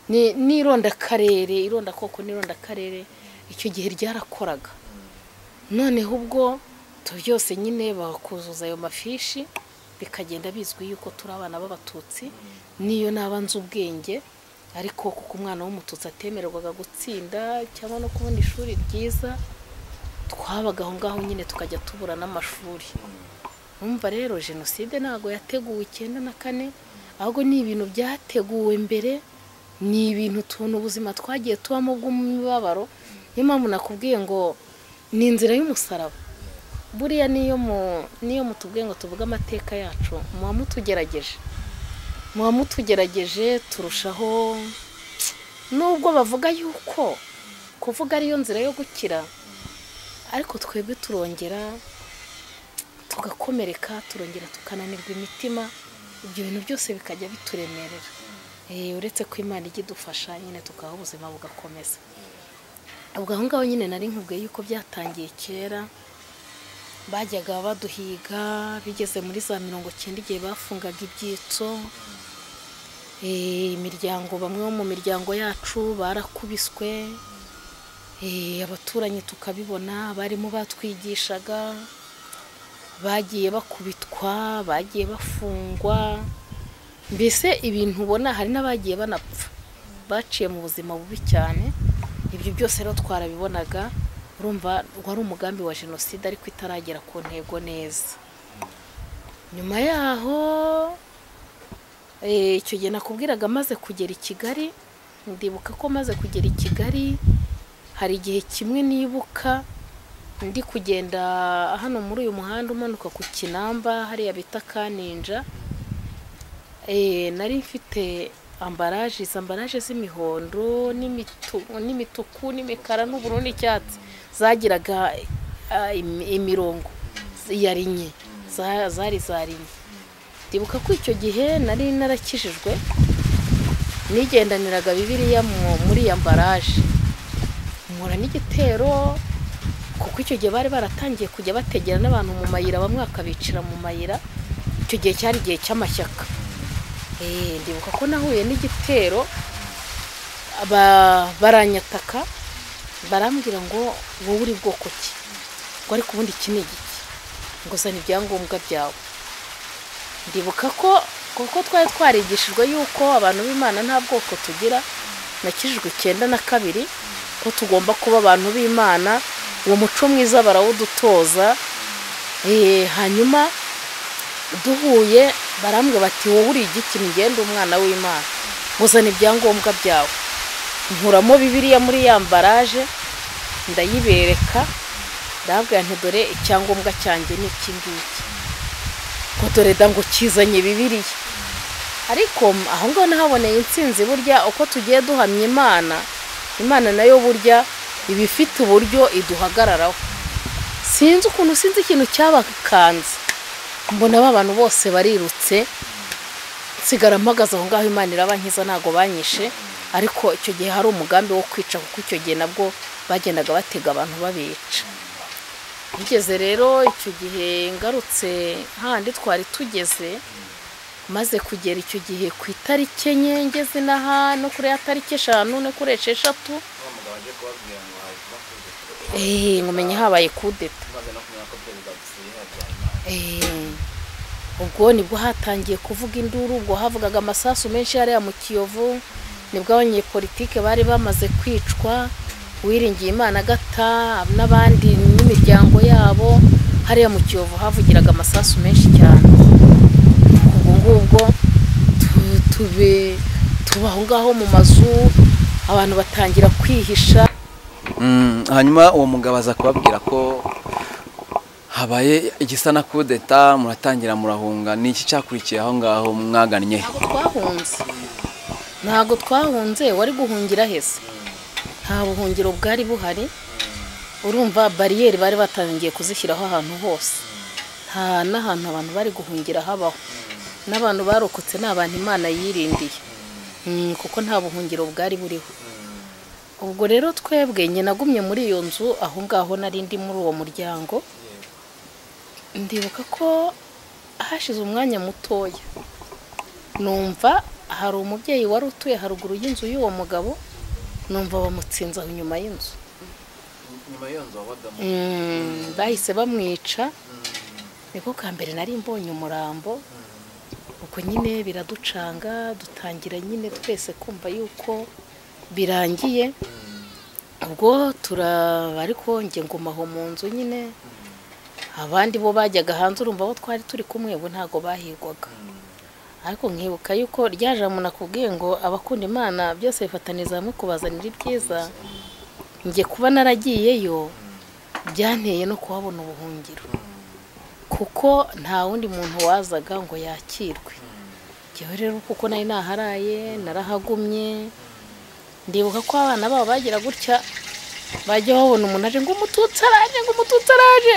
Speaker 1: Ni- n'irondakarere irondakoko n'irondakarere icyo gihe ryarakoraga noneho ubwo tu byose nyine bakuzuza ayo mafishi bikagenda bizwi yuko turi abana b'abatutsi niyo naba nzi ubwenge ariko kuko umwana w'umututsi atemererwaga gutsinda cyangwa no kubona ishuri ryiza twabaga aho ngaho nyine tukajya tubura n'amashuri numva rero jenoside ntabwo yateguwe icyenda na kane ahubwo ni ibintu byateguwe mbere ni ibintu tubona ubuzima twagiye tubamo bw'umubabaro niyo mpamvu nakubwiye ngo ni inzira y'umusaraba buriya niyo mu niyo mutubwiye ngo tuvuge amateka yacu muba mutugerageje muba mutugerageje turushaho nubwo bavuga yuko kuvuga ariyo nzira yo gukira ariko twebwe turongera tugakomereka turongera tukananirwa imitima ibyo bintu byose bikajya bituremerera Eh, uretse ko imana ijya idufasha nyine tukabaho ubuzima bugakomeza ubwo aho ngaho nyine nari nkubwiye yuko byatangiye kera bajyaga baduhiga bigeze muri za mirongo icyenda igihe bafungaga ibyitso Eh, imiryango bamwe bo mu miryango yacu barakubiswe Eh, abaturanyi tukabibona barimo batwigishaga bagiye bakubitwa bagiye bafungwa mbese ibintu ubona hari n'abagiye banapfa baciye mu buzima bubi cyane ibyo byose rero twarabibonaga urumva wari umugambi wa jenoside ariko itaragera ku ntego neza nyuma yaho eh, icyo gihe nakubwiraga maze kugera i kigali ndibuka ko maze kugera i kigali hari igihe kimwe nibuka ndi kugenda hano muri uyu muhanda umanuka ku kinamba hariya bita kaninja Eh, nari mfite ambaraje izi ambaraje z'imihondo n'imitu- n'imituku n'imikara n'ubururu n'icyatsi zagiraga ah, imi- imirongo yarinye zari zarinye ndibuka ko icyo gihe nari narakijijwe nigendaniraga bibiriya mu- muri iyo ambaraje nkora n'igitero kuko icyo gihe bari baratangiye kujya bategera n'abantu mu mayira bamwe bakabicira mu mayira icyo gihe cyari igihe cy'amashyaka Eh, ndibuka ko nahuye n'igitero ba- baranyataka barambwira ngo wowe uri bwoko ki ngo ariko ubundi iki ni igiki ngo zana ibyangombwa byawe ndibuka ko kuko twari twarigishijwe yuko abantu b'imana nta bwoko tugira nakijijwe icyenda na kabiri ko tugomba kuba abantu b'imana uwo muco mwiza barawudutoza Eh, hanyuma duhuye barambwira bati wowe uri igiti mugende umwana w'imana uzana ibyangombwa byawe nkuramo bibiriya muri ya mbaraje ndayibereka ndababwira nti dore icyangombwa cyanjye ni iki ngiki ngo dore da ngo kizanye bibiriya ariko aho ngaho nahaboneye insinzi burya uko tugiye duhamya imana imana nayo burya iba ifite uburyo iduhagararaho sinzi ukuntu sinzi ikintu cyabakanze mbona aba bantu bose barirutse nsigara mpagaze aho ngaho imana irabankiza ntabwo banyishe ariko icyo gihe hari umugambi wo kwica kuko icyo gihe nabwo bagendaga batega abantu babica bigeze rero icyo gihe ngarutse handi twari tugeze maze kugera icyo gihe ku itariki enye ngeze n'aha no kuri ya tariki eshanu no kuri esheshatu Eh, nkumenya habaye kudeta Eh, ubwo nibwo hatangiye kuvuga induru ubwo havugaga amasasu menshi hariya mu kiyovu nibwo abanyepolitike bari bamaze kwicwa uwiringiye imana agata n'abandi n'imiryango yabo hariya mu kiyovu havugiraga amasasu menshi cyane ahubwo tu- tube tuba aho ngaho mu mazu abantu batangira kwihisha
Speaker 2: Mm, hanyuma uwo mugabo aza kubabwira ko habaye igisa na kudeta muratangira murahunga ni iki cyakurikiye aho ngaho mwagannye
Speaker 1: ntabwo twahunze ntabwo twahunze wari guhungira hese nta buhungiro bwari buhari urumva bariyeri bari batangiye kuzishyiraho ahantu hose nta n'ahantu abantu bari guhungira habaho n'abantu barokotse ni abantu imana yirindiye Mm, kuko nta buhungiro bwari buriho ubwo rero twebwe nyine nagumye muri iyo nzu aho ngaho nari ndi muri uwo muryango ndibuka ko hashize umwanya mutoya numva hari umubyeyi wari utuye haruguru y'inzu y'uwo mugabo numva bamutsinze aho inyuma y'inzu Mm, bahise bamwica niko ka mbere nari mbonye umurambo ubwo nyine biraducanga dutangira nyine twese kumva yuko birangiye ubwo turaba ariko njye nguma aho mu nzu nyine abandi bo bajyaga hanze urumva abo twari turi kumwe bo ntabwo bahigwaga ariko nkibuka yuko rya jambo nakubwiye ngo abakunda imana byose bifataniza hamwe kubazanira ibyiza njye kuba naragiyeyo byanteye no kuhabona ubuhungiro kuko nta wundi muntu wazaga ngo yakirwe njyewe rero kuko nari naharaye narahagumye ndibuka ko abana babo bagira gutya bajya babona umuntu aje ngo umututsi araje ngo umututsi araje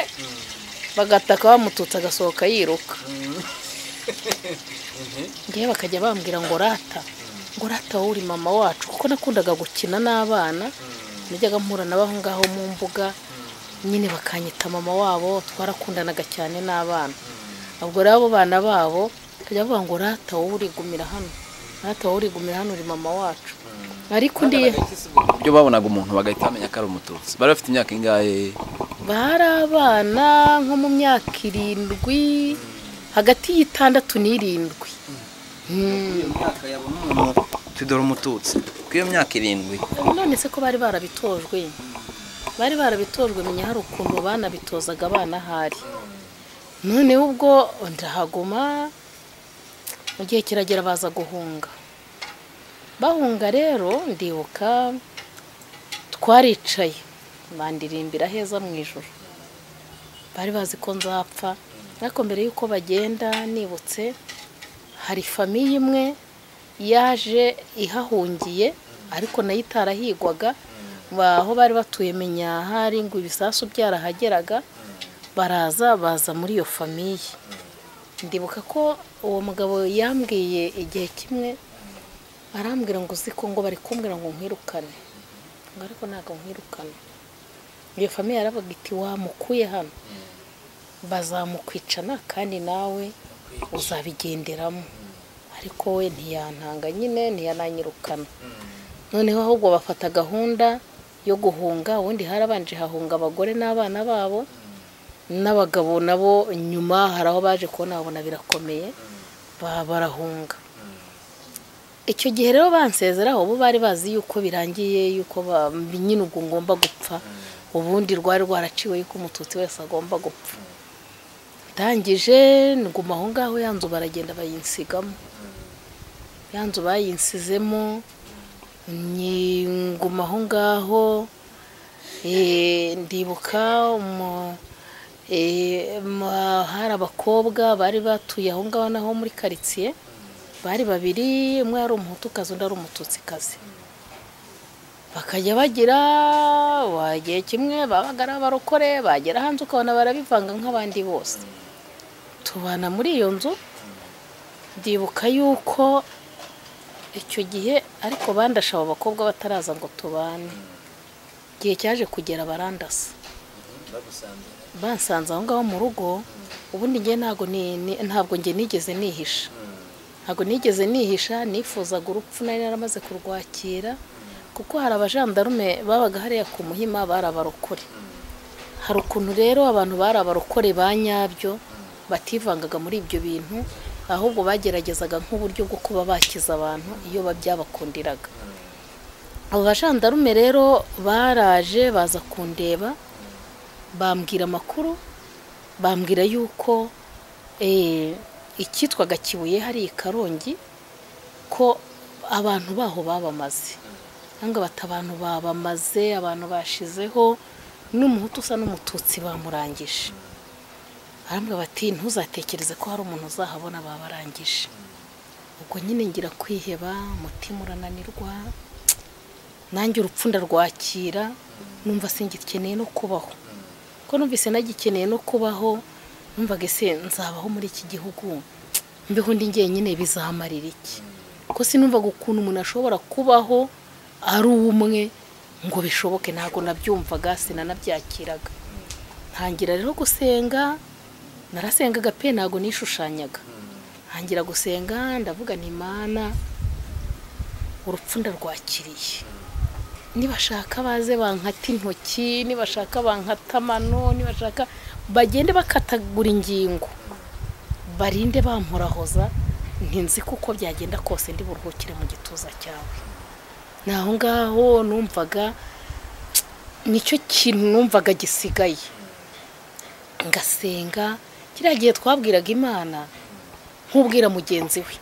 Speaker 1: bagataka bamututsi agasohoka yiruka ngewe bakajya bambwira ngo rata ngo rata wowe uri mama wacu kuko nakundaga gukina n'abana najyaga mpura nabo aho ngaho mu mbuga nyine bakanyita mama wabo twarakundanaga cyane n'abana ubwo rero abo bana babo bakajya bavuga ngo rata wowe urigumira hano rata wowe urigumira hano uri mama wacu ariko ndiye
Speaker 2: uburyo babonaga umuntu bagahita bamenya ko ari umututsi bari bafite imyaka ingahe
Speaker 1: bari abana nko mu myaka irindwi hagati y'itandatu n'irindwi
Speaker 2: iyo myaka yabona umuntu tudore umututsi k'iyo myaka irindwi
Speaker 1: none se ko bari barabitojwe bari barabitojwe menya hari ukuntu banabitozaga abana ahari none ubwo ndahaguma mu gihe kiragera baza guhunga bahunga rero ndibuka twaricaye bandirimbira heza mu ijoro bari bazi ko nzapfa ariko mbere y'uko bagenda nibutse hari famiye imwe yaje ihahungiye ariko nayo itarahigwaga ba- aho bari batuye menyahari ngo ibisasu byarahageraga baraza baza muri iyo famiye ndibuka ko uwo mugabo yambwiye igihe kimwe arambwira ngo uzi ko ngo bari kumbwira ngo nkwirukane ngo ariko ntabwo nkwirukane iyo famiye yaravuga iti wamukuye hano bazamukwicana kandi nawe uzabigenderamo ariko we ntiyantanga nyine ntiyananyirukana noneho ahubwo bafata gahunda yo guhunga ubundi harabanje hahunga abagore n'abana babo n'abagabo nabo nyuma hari aho baje kubona babona birakomeye ba- barahunga icyo gihe rero bansezeraho bo bari bazi yuko birangiye yuko ba- nyine ubwo ngomba gupfa ubundi rwari rwaraciwe yuko umututsi wese agomba gupfa ndangije nguma aho ngaho ya nzu baragenda bayinsigamo ya nzu bayinsizemo ni- nguma aho ngaho eh, ndibuka umu- eh, ma- hari abakobwa bari batuye aho ngaho naho muri karitsiye bari babiri umwe yari umuhutukazi undi ari umututsikazi bakajya bagira wagiye kimwe babaga ari abarokore bagera hanze ukabona barabivanga nk'abandi bose tubana muri iyo nzu ndibuka yuko icyo gihe ariko bandashe abo bakobwa bataraza ngo tubane igihe cyaje kugera barandasa bansanze aho ngaho mu rugo ubundi njye ntabwo ni- ni- ntabwo njye nigeze nihisha ntabwo nigeze nihisha nifuzaga urupfu nari naramaze kurwakira kuko hari abajandarume babaga hariya ku muhima bari abarokore hari ukuntu rero abantu bari abarokore ba nyabyo bativangaga muri ibyo bintu ahubwo bageragezaga nk'uburyo bwo kuba bakiza abantu iyo ba- byabakundiraga abo bajandarume rero baraje baza kundeba bambwira amakuru bambwira yuko eh, icyitwaga kibuye hari i karongi ko abantu baho babamaze cyangwa bati abantu babamaze abantu bashizeho n'umuhutu usa n'umututsi bamurangije arambwira bati ntuzatekereze ko hari umuntu uzahabona babarangije ubwo nyine ngira kwiheba umutima urananirwa nanjye urupfu ndarwakira numva singikeneye no kubaho ko numvise nagikeneye no kubaho numvaga ese nzabaho muri iki gihugu mbeho undi njyenyine bizamarira iki ko sinumvaga ukuntu umuntu ashobora kubaho ari umwe ngo bishoboke ntabwo nabyumvaga sinanabyakiraga ntangira rero gusenga narasengaga pe ntabwo nishushanyaga ntangira gusenga ndavuga ni imana urupfu ndarwakiriye nibashaka baze bankata intoki nibashaka bankata amano nibashaka bagende bakatagura ingingo barinde bampurahoza ntinzi kuko byagenda kose ndi buruhukire mu gituza cyawe ni aho ngaho numvaga nicyo kintu numvaga gisigaye ngasenga kiriya gihe twabwiraga imana nk'ubwira mugenzi we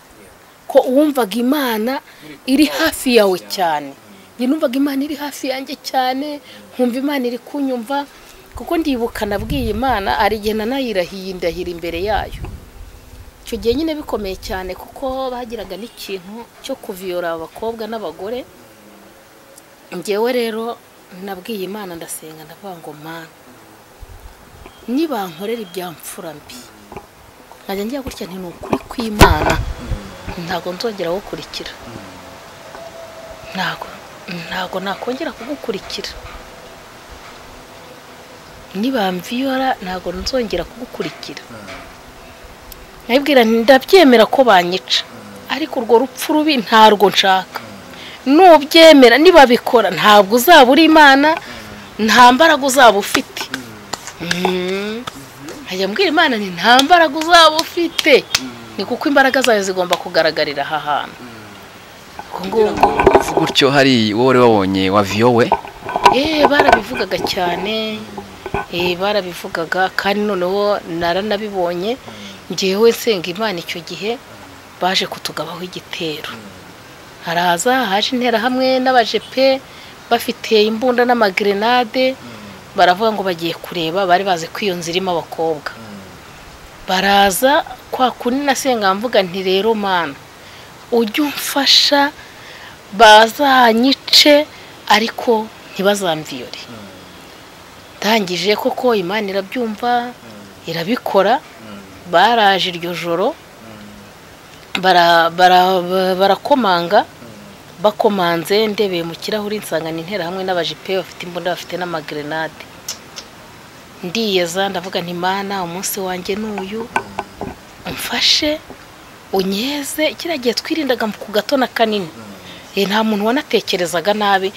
Speaker 1: ko uwumvaga imana iri hafi yawe cyane njye numvaga imana iri hafi yanjye cyane nkumva imana iri kunyumva kuko ndibuka nabwiye imana igihe nanayirahiye indahira imbere yayo icyo gihe nyine bikomeye cyane kuko bagiraga n'ikintu cyo kuviyora abakobwa n'abagore ngewe rero nabwiye imana ndasenga ndavuga ngo mana nibankorera ibyamfura mbi nkajya njya gutya ni ukuri kw'imana ntabwo nzongera gukurikira ntabwo ntabwo nakongera kugukurikira nibamviyora ntabwo nzongera kugukurikira nkabibwira ndabyemera ko banyica ariko urwo rupfu rubi ntarwo nshaka nubyemera nibabikora ntabwo uzaba uri imana nta mbaraga uzaba ufite nkajya mbwira imana ni nta mbaraga uzaba ufite ni kuko imbaraga zayo zigomba kugaragarira aha hantu
Speaker 2: uvuga utyo hari wowe wari wabonye waviyowe
Speaker 1: eee barabivugaga cyane eee barabivugaga kandi noneho naranabibonye ngewe nsenga imana icyo gihe baje kutugabaho igitero haraza haje interahamwe n'abajepe bafite imbunda n'amagerenade baravuga ngo bagiye kureba bari bazi ko iyo nzira irimo abakobwa baraza kwa kundi nasenga mvuga nti rero mana ujye umfasha bazanyice ariko ntibazamviyore ndangije koko imana irabyumva irabikora baraje iryo joro barakomanga bakomanze ndebeye mu kirahuri nsanga ni interahamwe n'abajipe bafite imbunda bafite n'amagerenade ndiyeza ndavuga ntimana umunsi wanjye ni uyu umfashe unyeze kiriya gihe twirindaga ku gatona kanini nta muntu wanatekerezaga nabi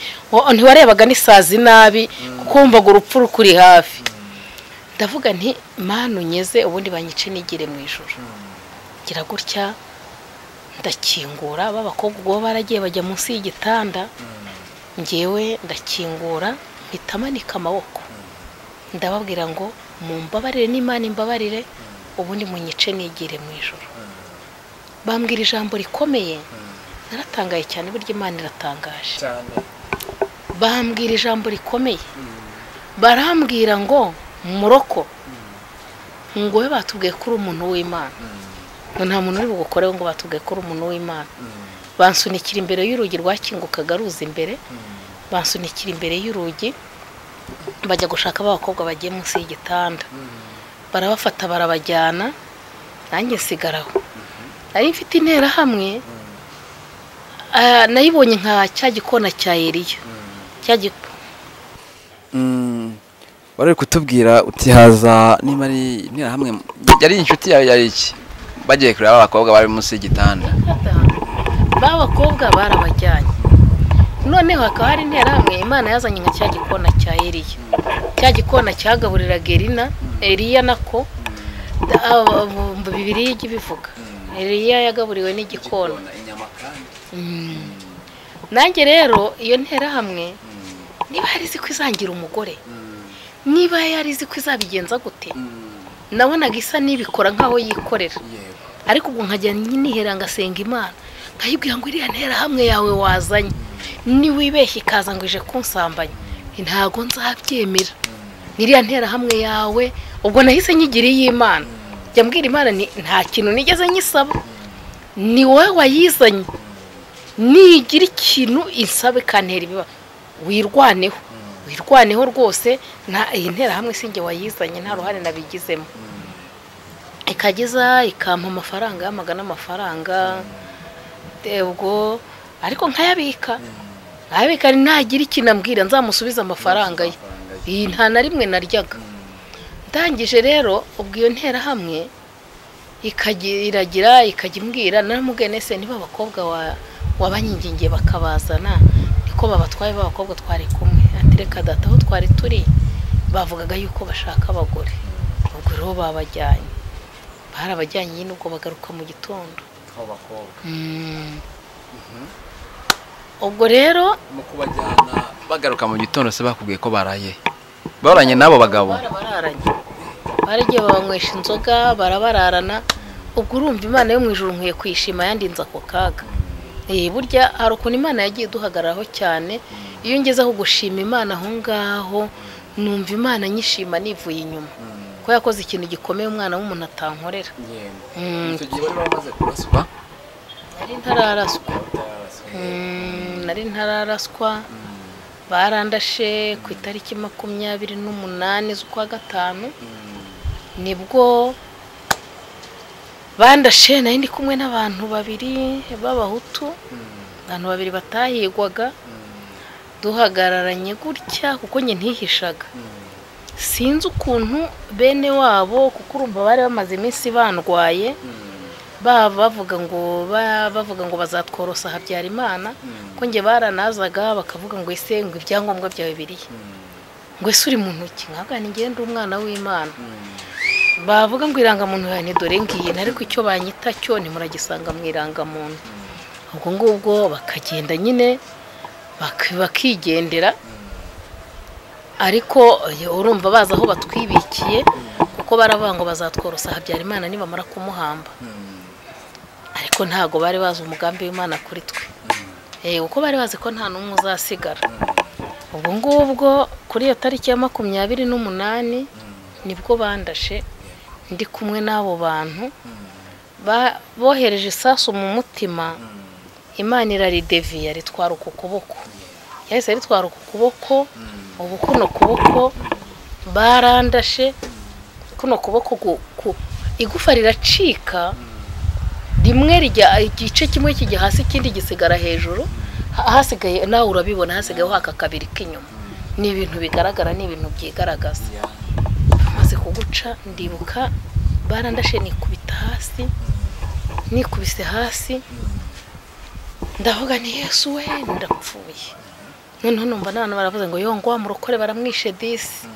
Speaker 1: ntiwarebaga n'isazi nabi kuko wumvaga urupfu rukuri hafi ndavuga nti mpano unyeze ubundi banyice nigire mu ijoro ngira gutya ndakingura b'abakobwa ubwo baragiye bajya munsi y'igitanda ngewe ndakingura mpita amanika amaboko ndababwira ngo mumbabarire n'imana imbabarire ubundi munyice nigire mu ijoro bambwira ijambo rikomeye naratangaye cyane burya imana iratangaje bambwira ijambo rikomeye barambwira ngo muroko ngo we batubwiye ko uri umuntu w'imana nta muntu uri bugukoreho ngo batubwiye ko uri umuntu w'imana bansunikira imbere y'urugi rwakingukaga ruza imbere bansunikira imbere y'urugi bajya gushaka abakobwa bagiye munsi y'igitanda barabafata barabajyana nanjye nsigaraho nari mfite interahamwe nayibonye nka cya gikona cya eriya cya gipo
Speaker 2: bari kutubwira utihaza niba ari hamwe yari inshuti yawe yari iki bagiye kureba abakobwa bari munsi y'igitanda
Speaker 1: bakobwa barabajyanye noneho hakaba hari interahamwe imana yazanye nka cya gikona cya eriya cya gikona cyagaburiraga erina eriya nako bibiri y'igi bivuga eriya yagaburiwe n'igikona nanjye rero iyo nterahamwe niba yari izi ko izangira umugore niba yari izi ko izabigenza gute nabonaga isa n'ibikora nk'aho yikorera ariko ubwo nkajya nihera ngasenga imana nkayibwira ngo iriya ntera hamwe yawe wazanye niwibeshye ikaza ngo ije kunsambanya ntabwo nzabyemera n'iriya ntera hamwe yawe ubwo nahise nyigiriye imana jya mbwira imana nta kintu nigeze nyisaba ni wowe wayizanye nigira ikintu isaba ikantera ibiba wirwaneho wirwaneho rwose iyi ntera hamwe sinjye wayizanye nta ruhare nabigizemo ikageza ikampa amafaranga y'amagana amafaranga ubwo ariko nkayabika nkayabika ntagira ikintu ambwira nzamusubize amafaranga ye iyi nta na rimwe naryaga ndangije rero ubwo iyo ntera hamwe ikagiragira ikajya imbwira naramubwiye nese niba abakobwa wabanyigingiye bakabazana niko babatwaye b'abakobwa twari kumwe reka data aho twari turi bavugaga yuko bashaka abagore ubwo rero babajyanye barabajyanye nyine ubwo bagaruka mu gitondo ubwo rero
Speaker 2: mu kubajyana bagaruka mu gitondo se bakubwiye ko baraye baranye n'abo bagabo
Speaker 1: barabararanye baragiye babanywesha inzoga barabararana ubwo urumva imana yo mu ijoro nkwiye kwishima yandinze ako kaga burya hari ukuntu imana yagiye iduhagararaho cyane iyo ngezeho gushima imana aho ngaho numva imana nyishima nivuye inyuma ko yakoze ikintu gikomeye umwana w'umuntu atankorera
Speaker 2: icyo gihe bari bamaze kuraswa
Speaker 1: nari ntararaswa nari ntararaswa barandashe ku itariki makumyabiri n'umunani z'ukwa gatanu nibwo bandashe nari ndi kumwe n'abantu babiri b'abahutu abantu babiri batahigwaga duhagararanye gutya kuko njye ntihishaga sinzi ukuntu bene wabo kuko urumva bari bamaze iminsi bandwaye bavuga ngo bavuga ngo bazatworosa habyarimana ko njye baranazaga bakavuga ngo ese ngo ibyangombwa byawe biriya ngo ese uri mu ntoki ntabwo ngende umwana w'imana bavuga ngo irangamuntu yawe ni dore ngiyi ariko icyo banyita cyo nimuragisanga mu irangamuntu ubwo ngubwo bakagenda nyine bakigendera ariko urumva bazi aho batwibikiye kuko baravuga ngo bazatworosa habyarimana nibamara kumuhamba ariko ntabwo bari bazi umugambi w'imana kuri twe kuko bari bazi ko nta n'umwe uzasigara ubwo ngubwo kuri iyo tariki ya makumyabiri n'umunani nibwo bandashe ndi kumwe n'abo bantu bohereje isasu mu mutima imana irarideviye ritwara uku kuboko yahise aritwara uku kuboko ubu kuno kuboko barandashe kuno kuboko igufa riracika rimwe rijya igice kimwe kijya hasi ikindi gisigara hejuru hasigaye nawe urabibona hasigayeho haka kabiri k'inyuma ni ibintu bigaragara ni ibintu byigaragaza bamaze kuguca ndibuka barandashe nikubita hasi nikubise hasi ndavuga ni yesu we ndapfuye noneho numva n'abantu baravuze ngo yongwa wa murokore baramwishe disi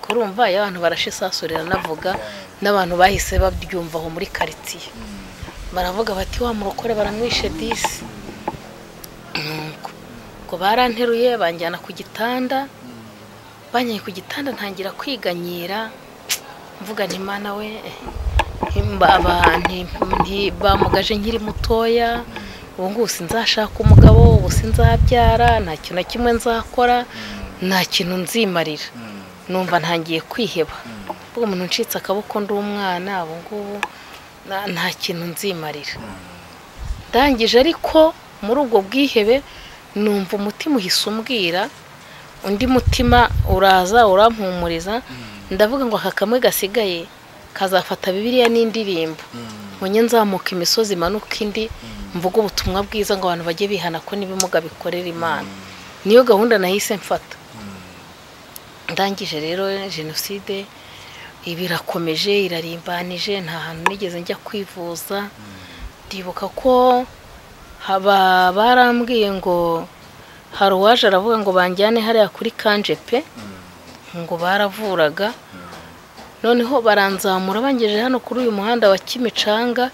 Speaker 1: kurumva iyo abantu barashisasurira navuga n'abantu bahise babyumva aho muri karitsiye baravuga bati wa murokore baramwishe disi ngo baranteruye banjyana ku gitanda banyaye ku gitanda ntangira kwiganyira mvuga ntimana we bamugaje nkiri mutoya ubu ngubu sinzashaka umugabo ubu sinzabyara nta kintu na kimwe nzakora nta kintu nzimarira numva ntangiye kwiheba mvuga umuntu ucitse akaboko ndi umwana ubu ngubu nta kintu nzimarira ndangije ariko muri ubwo bwihebe numva umutima uhise umbwira undi mutima uraza urampumuriza ndavuga ngo aka kamwe gasigaye kazafata bibiriya n'indirimbo munye nzamuka imisozi imanuka indi mvuga ubutumwa bwiza ngo abantu bajye bihana ko n'ibimuga bikorera imana niyo gahunda nahise mfata ndangije rero jenoside ibirakomeje irarimbanije nta hantu nigeze njya kwivuza ndibuka ko barambwiye ngo hari uwaje aravuga ngo banjyane hariya kuri kanjepe ngo baravuraga noneho baranzamura bangejeje hano kuri uyu muhanda wa kimicanga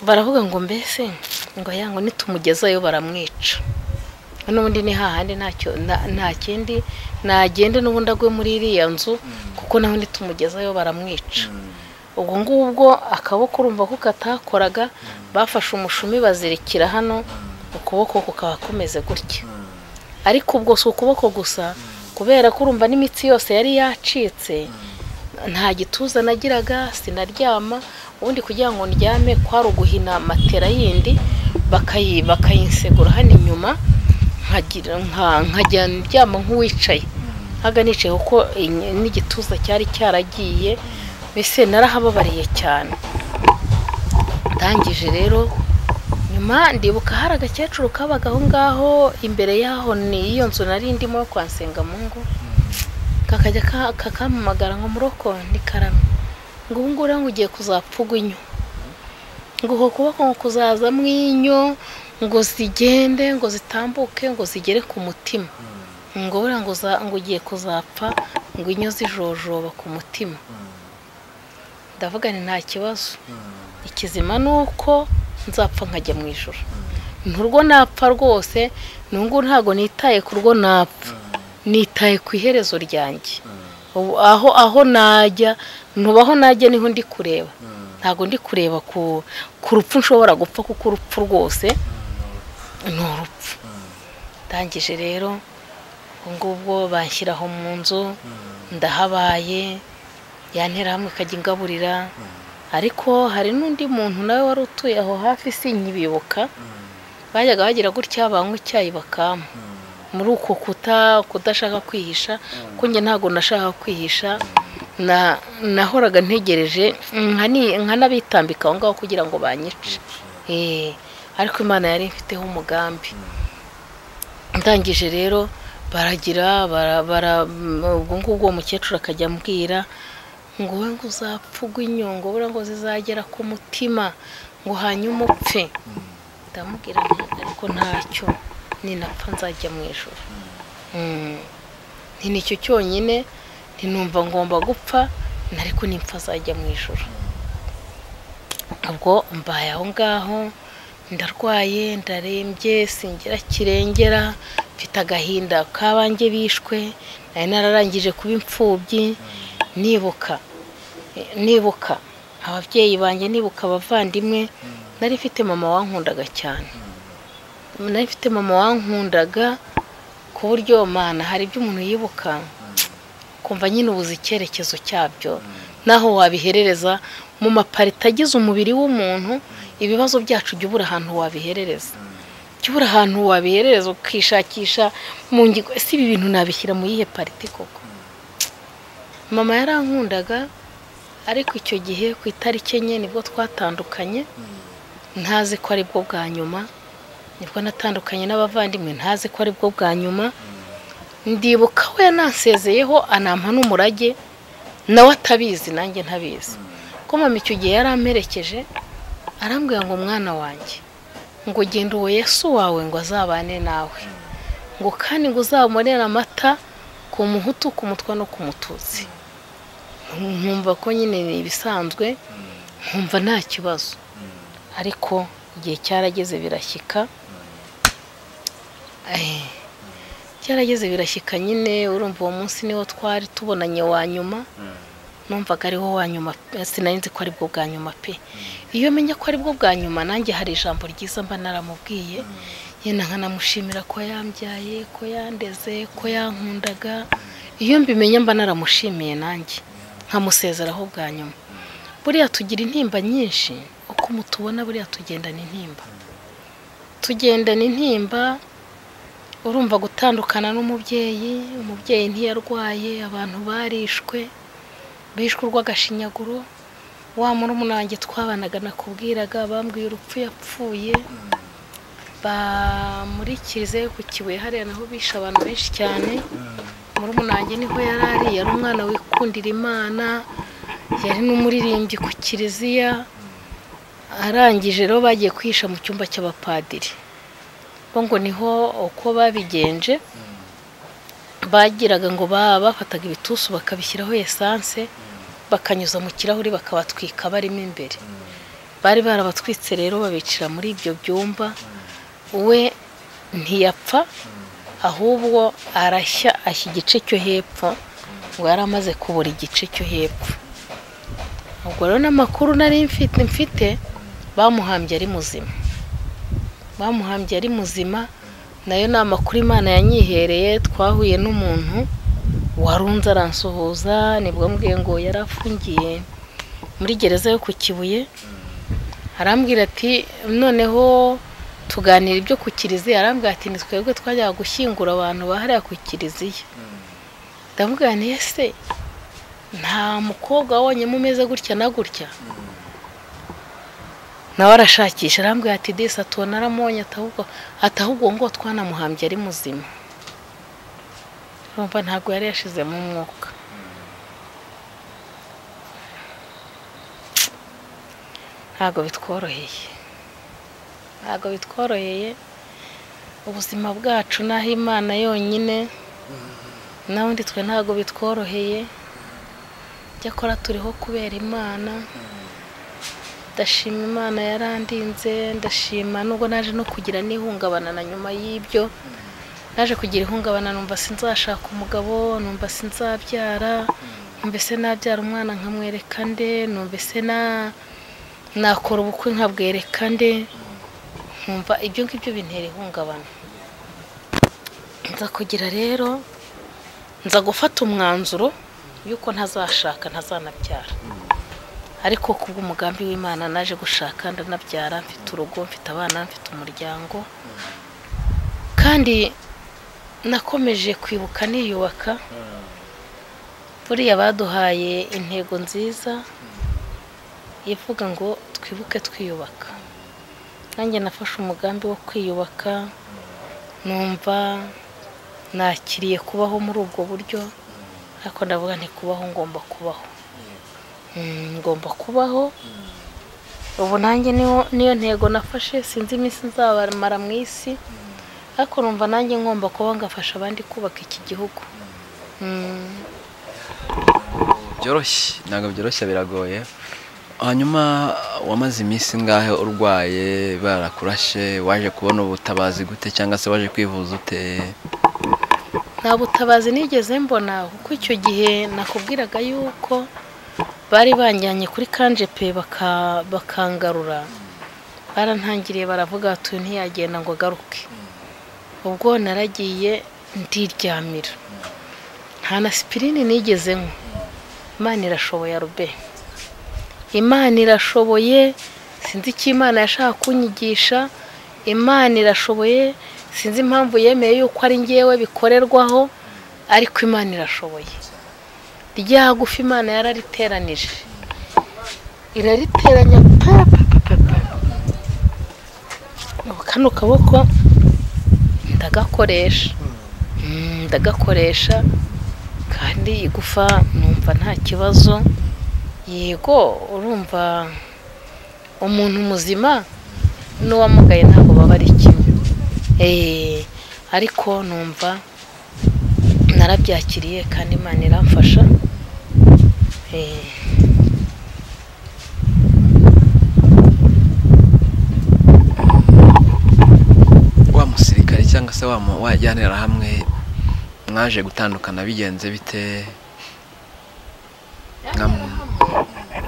Speaker 1: baravuga ngo mbese ngo yango nitumugezayo baramwica n'ubundi ni hahandi nta kindi nagende n'ubundi agwe muri iriya nzu kuko nawe nitumugezayo baramwica ubwo ngubwo akaboko urumva ko katakoraga bafashe umushumi bazirikira hano ukuboko kukaba kumeze gutya ariko ubwo si ukuboko gusa kubera ko urumva n'imitsi yose yari yacitse nta gituza nagiraga sinaryama ubundi kugira ngo ndyame kwari uguhina matera yindi bakayi bakayinsegura hano inyuma nkagira nka- nkajya ndyama nk'uwicaye nkaga nicaye kuko iyi- n'igituza cyari cyaragiye mbese narahababariye cyane ndangije rero nyuma ndibuka hari agakecuru kabaga aho ngaho imbere y'aho ni iyo nzu nari ndimo yo kwa Nsengamungu kakajya ka- kakampamagara ngo muroko ni karame ngo ubu ngubu rero ngo ugiye kuzapfugwa inyo ngo uko kuboko ngo kuzazamo inyo ngo zigende ngo zitambuke ngo zigere ku mutima ngo buriya ngo uza- ngo ugiye kuzapfa ngo inyo zijojoba ku mutima ndavuga ni nta kibazo ikizima ni uko nzapfa nkajya mu ijoro nturwo napfa rwose nungu ntabwo nitaye ku rwo napfa nitaye ku iherezo ryanjye ubu aho aho najya ntuba aho najya niho ndi kureba ntabwo ndi kureba ku ku rupfu nshobora gupfa kuko urupfu rwose ni urupfu ndangije rero ubwo ngubwo banshyiraho mu nzu ndahabaye yantera hamwe ikajya ingaburira ariko hari n'undi muntu nawe wari utuye aho hafi sinkibibuka bajyaga bagira gutya banywa icyayi bakama muri uko kuta kudashaka kwihisha kuko njye ntabwo nashaka kwihisha na nahoraga ntegereje nkani- nkanabitambika aho ngaho kugira ngo banyice Eh, ariko imana yari ifiteho umugambi ndangije rero baragira bara bara ubwo ngubwo uwo mukecuru akajya ambwira ngo we ngo uzapfugwe inyungu buriya ngo zizagera ku mutima ngo hanyuma upfe ndamubwira nti ariko ntacyo ninapfa nzajya mu ijoro Mm. nti nicyo cyonyine ntinumva ngomba gupfa ariko nimpfa azajya mu ijoro ubwo mbaye aho ngaho ndarwaye ndarembye singira kirengera mfite agahinda k'abanjye bishwe nari nararangije kuba imfubyi nibuka nibuka ababyeyi banjye nibuka abavandimwe nari mfite mama wankundaga cyane nari mfite mama wankundaga ku buryo mana hari ibyo umuntu yibuka kumva nyine ubuze icyerekezo cyabyo naho wabiherereza mu maparita agize umubiri w'umuntu ibibazo byacu jya ubura ahantu wabiherereza jya ubura ahantu wabiherereza ukishakisha mu ngingo ese ibi bintu nabishyira mu yihe pariti koko mama yarankundaga ariko icyo gihe ku itariki enye nibwo twatandukanye ntazi ko aribwo bwa nyuma nibwo natandukanye n'abavandimwe ntazi ko aribwo bwa nyuma ndibuka we yanansezeyeho anampa n'umurage nawe atabizi nanjye ntabizi ko mama icyo gihe yari amperekeje arambwira ngo mwana wanjye ngo genda uwo yesu wawe ngo azabane nawe ngo kandi ngo uzabonere amata ku muhutu ku mutwa no ku mututsi nkumva ko nyine ni ibisanzwe nkumva nta kibazo ariko igihe cyarageze birashyika Eh, cyarageze birashyika nyine urumva uwo munsi niwo twari tubonanye wa nyuma numvaga ariwo wa nyuma pe, sinari nzi ko aribwo bwa nyuma pe iyo menya ko aribwo bwa nyuma nanjye hari ijambo ryiza mba naramubwiye yenda nkanamushimira ko yambyaye ko yandeze ko yankundaga iyo mbimenya mba naramushimiye nanjye nkamusezeraho bwa nyuma buriya tugira intimba nyinshi uko mutubona buriya tugendana intimba tugendana intimba urumva gutandukana n'umubyeyi umubyeyi ntiyarwaye abantu barishwe bishwe urw'agashinyaguro wa murumuna wanjye twabanaga nakubwiraga bambwiye urupfu yapfuye bamurikirize ku kibuye hariya naho bishe abantu benshi cyane murumuna wanjye niho yari ari yari umwana wikundira imana yari n'umuririmbyi ku kiliziya arangije rero bagiye kwihisha mu cyumba cy'abapadiri bo ngo niho uko babigenje bagiraga ngo ba- bafataga ibitusu bakabishyiraho esanse bakanyuza mu kirahuri bakabatwika barimo imbere bari barabatwitse rero babicira muri ibyo byumba we ntiyapfa ahubwo arashya ashya igice cyo hepfo ngo yari amaze kubura igice cyo hepfo ubwo rero n'amakuru nari mfite mfite bamuhambye ari muzima bamuhambye ari muzima nayo ni amakuru imana yanyihereye twahuye n'umuntu warunze aransuhuza nibwo mbwiye ngo yari afungiye muri gereza yo ku kibuye arambwira ati noneho tuganira ibyo ku kiliziya arambwira ati ni twebwe twajyaga gushyingura abantu bahariya ku kiliziya ndavuga nti ese nta mukobwa wonyine umeze gutya na gutya nawe arashakisha arambwira ati disi atubona aramonye atahubwo ngo twanamuhambye ari muzima urumva ntabwo yari yashizemo umwuka ntabwo bitworoheye ntabwo bitworoheye ubuzima bwacu n'aho imana yonyine n'abundi twe ntabwo bitworoheye icyakora turiho kubera imana ndashima imana yarandinze ndashima nubwo naje no kugira n'ihungabana na nyuma y'ibyo naje kugira ihungabana numva sinzashaka umugabo numva sinzabyara numva se nabyara umwana nkamwereka nde numva se na nakora ubukwe nkabwereka nde nkumva ibyo ngibyo bintera ihungabana nza kugira rero nza gufata umwanzuro y'uko ntazashaka ntazanabyara ariko ku bw'umugambi w'imana naje gushaka ndanabyara mfite urugo mfite abana mfite umuryango kandi nakomeje kwibuka niyubaka buriya baduhaye intego nziza ivuga ngo twibuke twiyubaka nanjye nafashe umugambi wo kwiyubaka numva nakiriye kubaho muri ubwo buryo ariko ndavuga kubaho ngomba kubaho ngomba kubaho ubu nanjye niyo ntego nafashe sinzi iminsi nzabamara mu isi ariko numva nanjye ngomba kuba ngafasha abandi kubaka iki gihugu
Speaker 2: byoroshye ntabwo byoroshye biragoye hanyuma wamaze iminsi ngahe urwaye barakurashe waje kubona ubutabazi gute cyangwa se waje kwivuza ute
Speaker 1: nta butabazi nigeze mbona kuko icyo gihe nakubwiraga yuko bari banjyanye kuri kanjepe bakangarura barantangiriye baravuga bati ntiyagenda ngo agaruke ubwo naragiye ndiryamira nta na sipirini nigeze nkwe imana irashoboye rube imana irashoboye sinzi icyo imana yashaka kunyigisha imana irashoboye sinzi impamvu yemeye yuko ari ngewe bikorerwaho ariko imana irashoboye rya gufi imana yarariteranije irariteranya kano kaboko ndagakoresha ndagakoresha kandi igufa numva nta kibazo yego urumva umuntu muzima n'uwamugaye ntabwo baba ari kimwe ariko numva narabyakiriye kandi imana iramfasha
Speaker 2: wa musirikare cyangwa se wajyanira hamwe mwaje gutandukana bigenze bite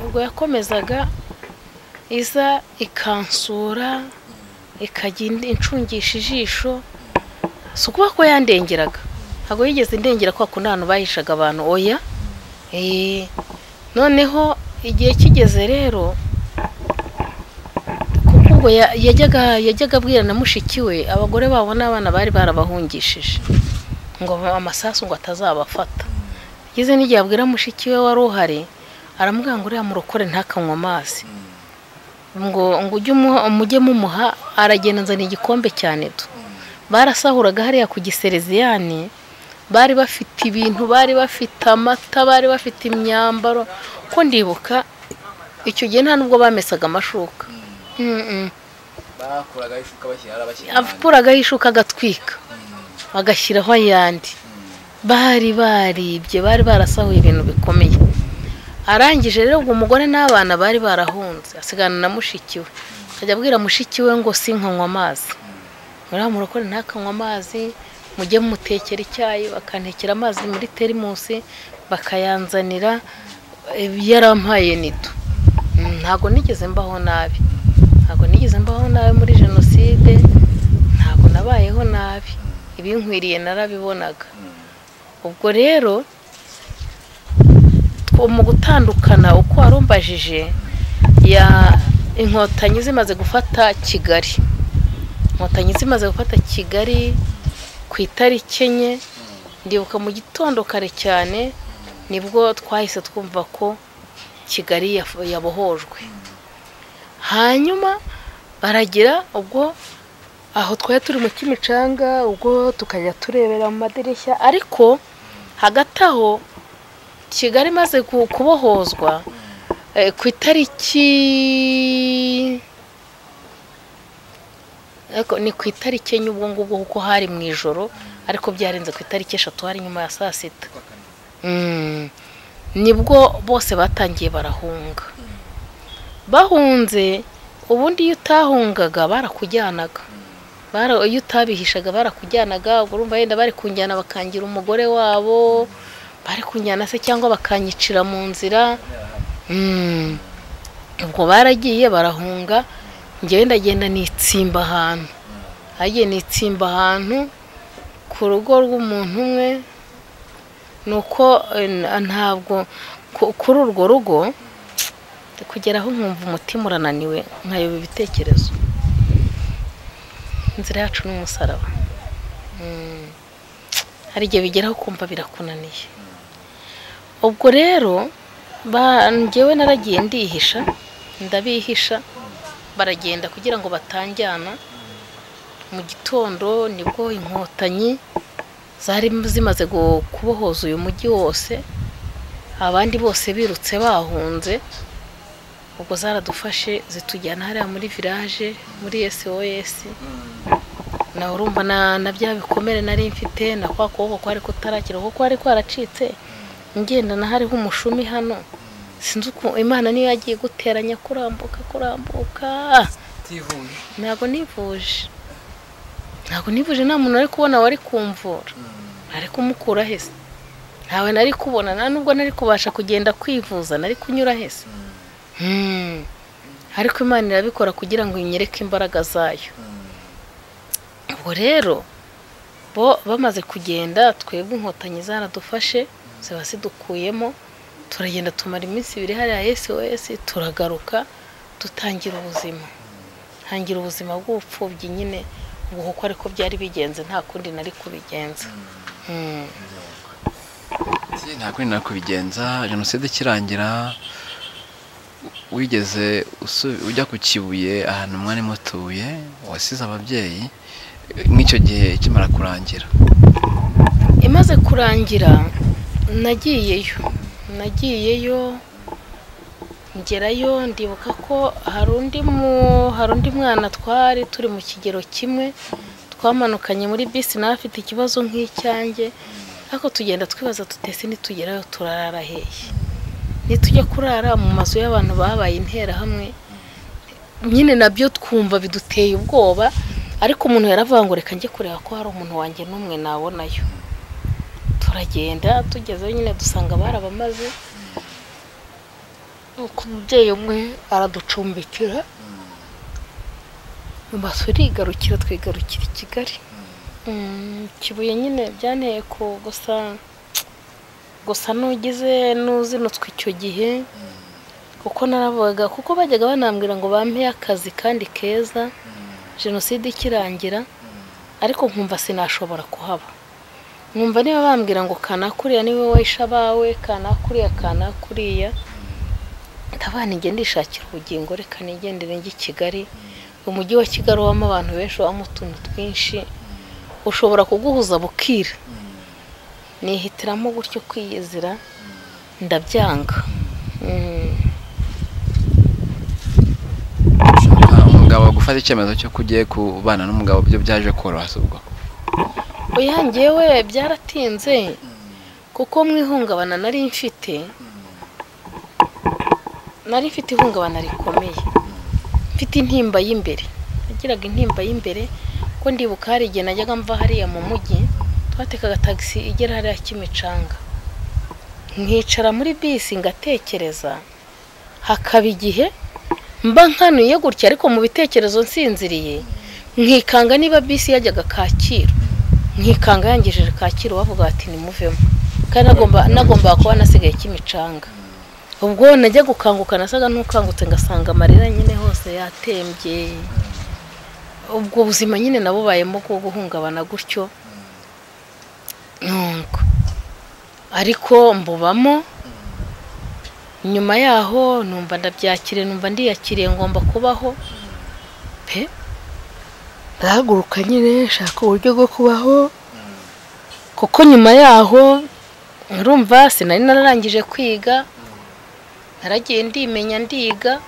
Speaker 1: ubwo yakomezaga iza ikansura ikajya incungisha ijisho si ukuba ko yandengeraga ntabwo yigeze indengera kwa kundi ahantu bahishaga abantu oya noneho igihe kigeze rero kuko ubwo yajyaga abwira na mushiki we abagore babo n'abana bari barabahungishije ngo amasasu ngo atazabafata ageze n'igihe abwira mushiki we wari uhari aramubwira ngo uriya murokore ntakanywe amazi ngo ngo ujye mujye mumuha aragenda nzana igikombe cyane tu barasahuraga hariya ku gisereziyani bari bafite ibintu bari bafite amata bari bafite imyambaro ko ndibuka icyo gihe nta nubwo bamesaga amashuka akuragaho ishuka agatwika bagashyiraho ayandi bari baribye bari barasahuye ibintu bikomeye arangije rero ubwo umugore n'abana bari barahunze asigana na mushiki we akajya abwira mushiki we ngo sinkanywe amazi muriya murokore ntakanywe amazi mujye mutekera icyayi bakantekera amazi muri terimusi bakayanzanira yarampaye nido ntabwo nigeze mbaho nabi ntabwo nigeze mbaho nabi muri jenoside ntabwo nabayeho nabi ibinkwiriye narabibonaga ubwo rero mu gutandukana uko warumbajije ya inkotanyi zimaze gufata kigali inkotanyi zimaze gufata kigali ku itariki enye ndibuka mu gitondo kare cyane nibwo twahise twumva ko kigali yabohojwe hanyuma baragira ubwo aho twari turi mu kimicanga ubwo tukajya turebera mu madirishya ariko hagati aho kigali imaze kubohozwa ku itariki ni ku itariki enye ubwo ngubwo kuko hari mu ijoro ariko byarenze ku itariki eshatu hari nyuma ya saa sita nibwo bose batangiye barahunga bahunze ubundi iyo utahungaga barakujyanaga iyo utabihishaga barakujyanaga urumva yenda bari kunjyana bakangira umugore wabo bari kunjyana se cyangwa bakanyicira mu nzira ubwo baragiye barahunga njyewe ndagenda nitsimba ahantu hagiye nitsimba ahantu ku rugo rw'umuntu umwe ni uko ntabwo kuri urwo rugo kugeraho nkumva umutima urananiwe nkayoba ibitekerezo inzira yacu ni umusaraba hari igihe bigeraho kumva birakunaniye ubwo rero ngewe naragiye ndihisha ndabihisha baragenda kugira ngo batanjyana mu gitondo nibwo inkotanyi zari zimaze kubohoza uyu mujyi wose abandi bose birutse bahunze ubwo zaradufashe zitujyana hariya muri village muri sos nawe urumva na bya bikomere nari mfite na kwa kuboko kwari kutarakira kuko kwari kwaracitse ngendana hariho umushumi hano sinzi uko imana niyo yagiye guteranya kurambuka kurambuka ntabwo nivuje ntabwo nivuje nta muntu wari kubona wari kumvura nari kumukura hese ntawe nari kubona nta nubwo nari kubasha kugenda kwivuza nari kunyura hese ariko imana irabikora kugira ngo inyereke imbaraga zayo ubwo rero bo bamaze kugenda twebwe inkotanyi zaradufashe ziba zidukuyemo turagenda tumara iminsi ibiri hariya sos turagaruka dutangira ubuzima ntangira ubuzima bw'ubupfubyi nyine ubu kuko ariko byari bigenze nta kundi nari kubigenza
Speaker 2: nta kundi nari kubigenza jenoside ikirangira wigeze ujya ku kibuye ahantu mwari mutuye wasize ababyeyi nk'icyo gihe ikimara kurangira
Speaker 1: imaze kurangira nagiyeyo nagiyeyo ngerayo ndibuka ko hari undi hari undi mwana twari turi mu kigero kimwe twamanukanye muri bisi nawe afite ikibazo nk'icyanjye ariko tugenda twibaza tutese nitugerayo turarara heye nitujya kurara mu mazu y'abantu babaye interahamwe nyine nabyo twumva biduteye ubwoba ariko umuntu yaravangurika njye kureba ko hari umuntu wanjye n'umwe nabonayo turagenda tugezeyo nyine dusanga barabamaze nuko umubyeyi umwe araducumbikira nyuma turigarukira twigarukira i kigali kibuye nyine byanteye ku gusa gusa n'ugize n'uzinutse icyo gihe kuko naravugaga kuko bajyaga banambwira ngo bampeye akazi kandi keza jenoside ikirangira ariko nkumva sinashobora kuhaba nkumva niba bambwira ngo kanakuriya niwe wisha abawe kanakuriya kanakuriya ndabana igenda ishakira ubugingo reka nigendere njye i kigali umujyi wa kigali ubamo abantu benshi ubamo utuntu twinshi ushobora kuguhuza bukira nihitiramo gutyo kwiyizira ndabyanga
Speaker 2: umugabo gufata icyemezo cyo kugiye kubana n'umugabo byo byaje koroha ubwo
Speaker 1: oya ngewe byaratinze kuko mu ihungabana nari mfite nari mfite ihungabana rikomeye mfite intimba y'imbere nagiraga intimba y'imbere ko ndibuka hari igihe najyaga mva hariya mu mujyi twatekaga tagisi igera hariya kimicanga nkicara muri bisi ngatekereza hakaba igihe mba nkanuye gutya ariko mu bitekerezo nsinziriye nkikanga niba bisi yajyaga kacyiru nkikanga yangejeje kacyiru bavuga bati nimuvemo kandi nagomba nagomba kuba nasigaye kimicanga ubwo najya gukanguka nasaga n'ukangutse ngasanga amarira nyine hose yatembye ubwo buzima nyine nabubayemo bwo guhungabana gutyo ntungo ariko mbubamo nyuma yaho numva ndabyakire numva ndiyakiriye ngomba kubaho pe ndahaguruka nyine nshaka uburyo bwo kubaho kuko nyuma yaho urumva sinari nararangije kwiga naragiye ndimenya ndiga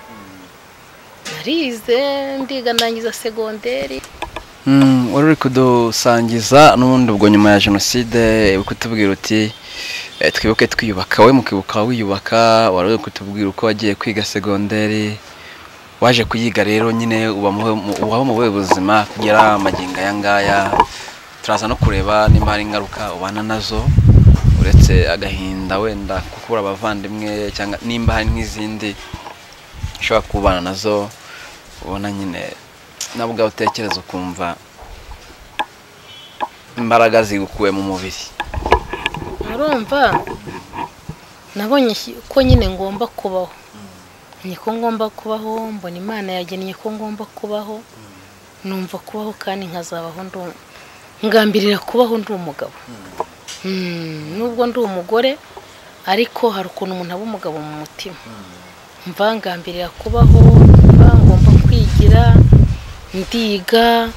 Speaker 1: narize ndiga ndangiza segonderi
Speaker 2: wari uri kudusangiza n'ubundi ubwo nyuma ya jenoside uri kutubwira uti twibuke twiyubaka we mukibuka wiyubaka wari uri kutubwira uko wagiye kwiga segonderi waje kuyiga rero nyine uba mu buhe buzima kugera amagingo aya ngaya turaza no kureba niba hari ingaruka ubana nazo uretse agahinda wenda kubura abavandimwe cyangwa nimba hari n'izindi ushobora kubana nazo ubona nyine nawe ubwawe utekereza ukumva imbaraga zigukuwe mu mubiri
Speaker 1: urumva nabonye ko nyine ngomba kubaho ni ko ngomba kubaho mbona imana yagennye ko ngomba kubaho numva kubaho kandi nkazabaho ndi ngambirira kubaho ndi umugabo nubwo ndi umugore ariko hari ukuntu umuntu aba umugabo mu mutima mbangambirira kubaho mba ngomba kwigira ndiga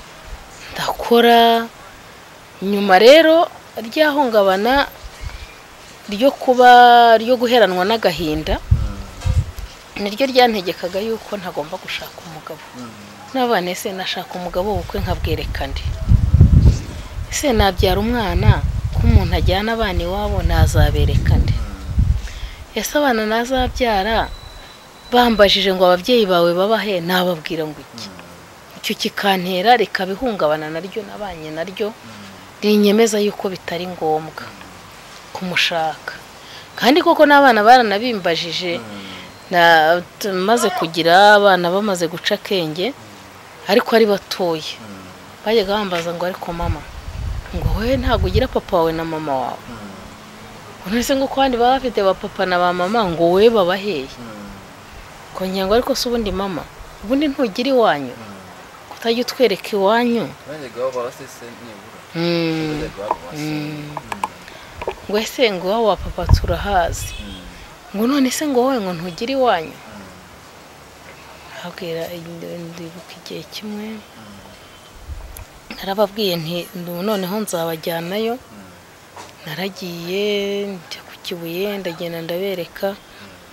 Speaker 1: ndakora nyuma rero ryahungabana ryo kuba ryo guheranwa n'agahinda niryo ryantegekaga yuko ntagomba gushaka umugabo n'abana ese nashaka umugabo bukwe nkabwerekane ese nabyara umwana ko umuntu ajyana abana iwabo ntazaberekane ese abana nazabyara bambajije ngo ababyeyi bawe babahe nababwira ngo iki icyo kikantera rikabihungabana naryo nabanye naryo rinyemeza yuko bitari ngombwa kumushaka kandi koko n'abana baranabimbajije maze kugira abana bamaze guca akenge ariko ari batoya bajyaga bambaza ngo ariko mama ngo wowe ntabwo ugira papa wawe na mama wawe uretse ngo kandi baba bafite ba papa na ba mama ngo wowe babaheye kongera ngo ariko si ubundi mama ubundi ntugira iwanyu kutajya utwereka iwanyu ngo ese ngo iwawe wa papa turahazi ngo none se ngo wowe ngo ntugire iwanyu habwira ndibuka igihe kimwe narababwiye nti noneho nzabajyanayo naragiye njya ku kibuye ndagenda ndabereka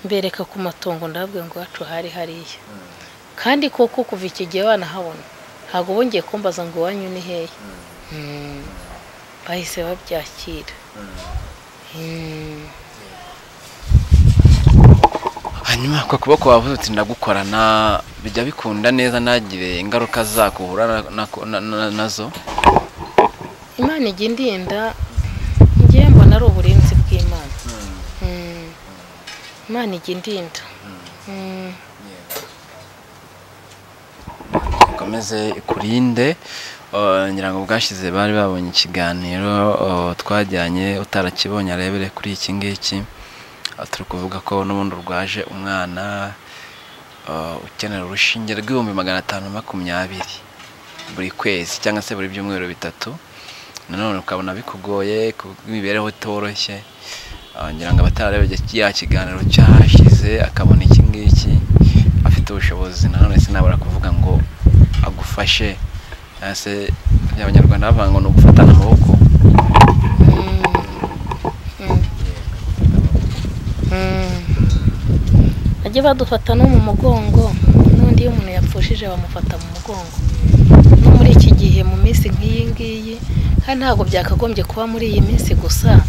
Speaker 1: mbereka ku matungo ndababwira ngo iwacu hari hariya kandi koko kuva iki gihe banahabona ntabwo bongeye kumbaza ngo iwanyu ni hehe bahise babyakira
Speaker 2: hanyuma ako kuboko wavuze uti ndagukorana bijya bikunda neza ntagire ingaruka zako uhura nazo
Speaker 1: imana ijya indinda ngewe mbona ari uburinzi bw'imana imana ijya indinda
Speaker 2: ikomeze ikurinde ngira ngo bwashyize bari babonye ikiganiro twajyanye utarakibonye arebere kuri iki ngiki turi kuvuga ko n'ubundi urwaje umwana ukenera urushinge rw'ibihumbi magana atanu makumyabiri buri kwezi cyangwa se buri byumweru bitatu nanone ukabona bikugoye imibereho itoroshye ngira ngo abatarareba ya kiganiro cyahashyize akabona iki ngiki afite ubushobozi nanone sinabura kuvuga ngo agufashe se abanyarwanda bavuga ngo ni ugufatana amaboko
Speaker 1: bajye badufata no mu mugongo n'undi iyo umuntu yapfushije bamufata mu mugongo no muri iki gihe mu minsi nk'iyi ngiyi kandi ntabwo byakagombye kuba muri iyi minsi gusa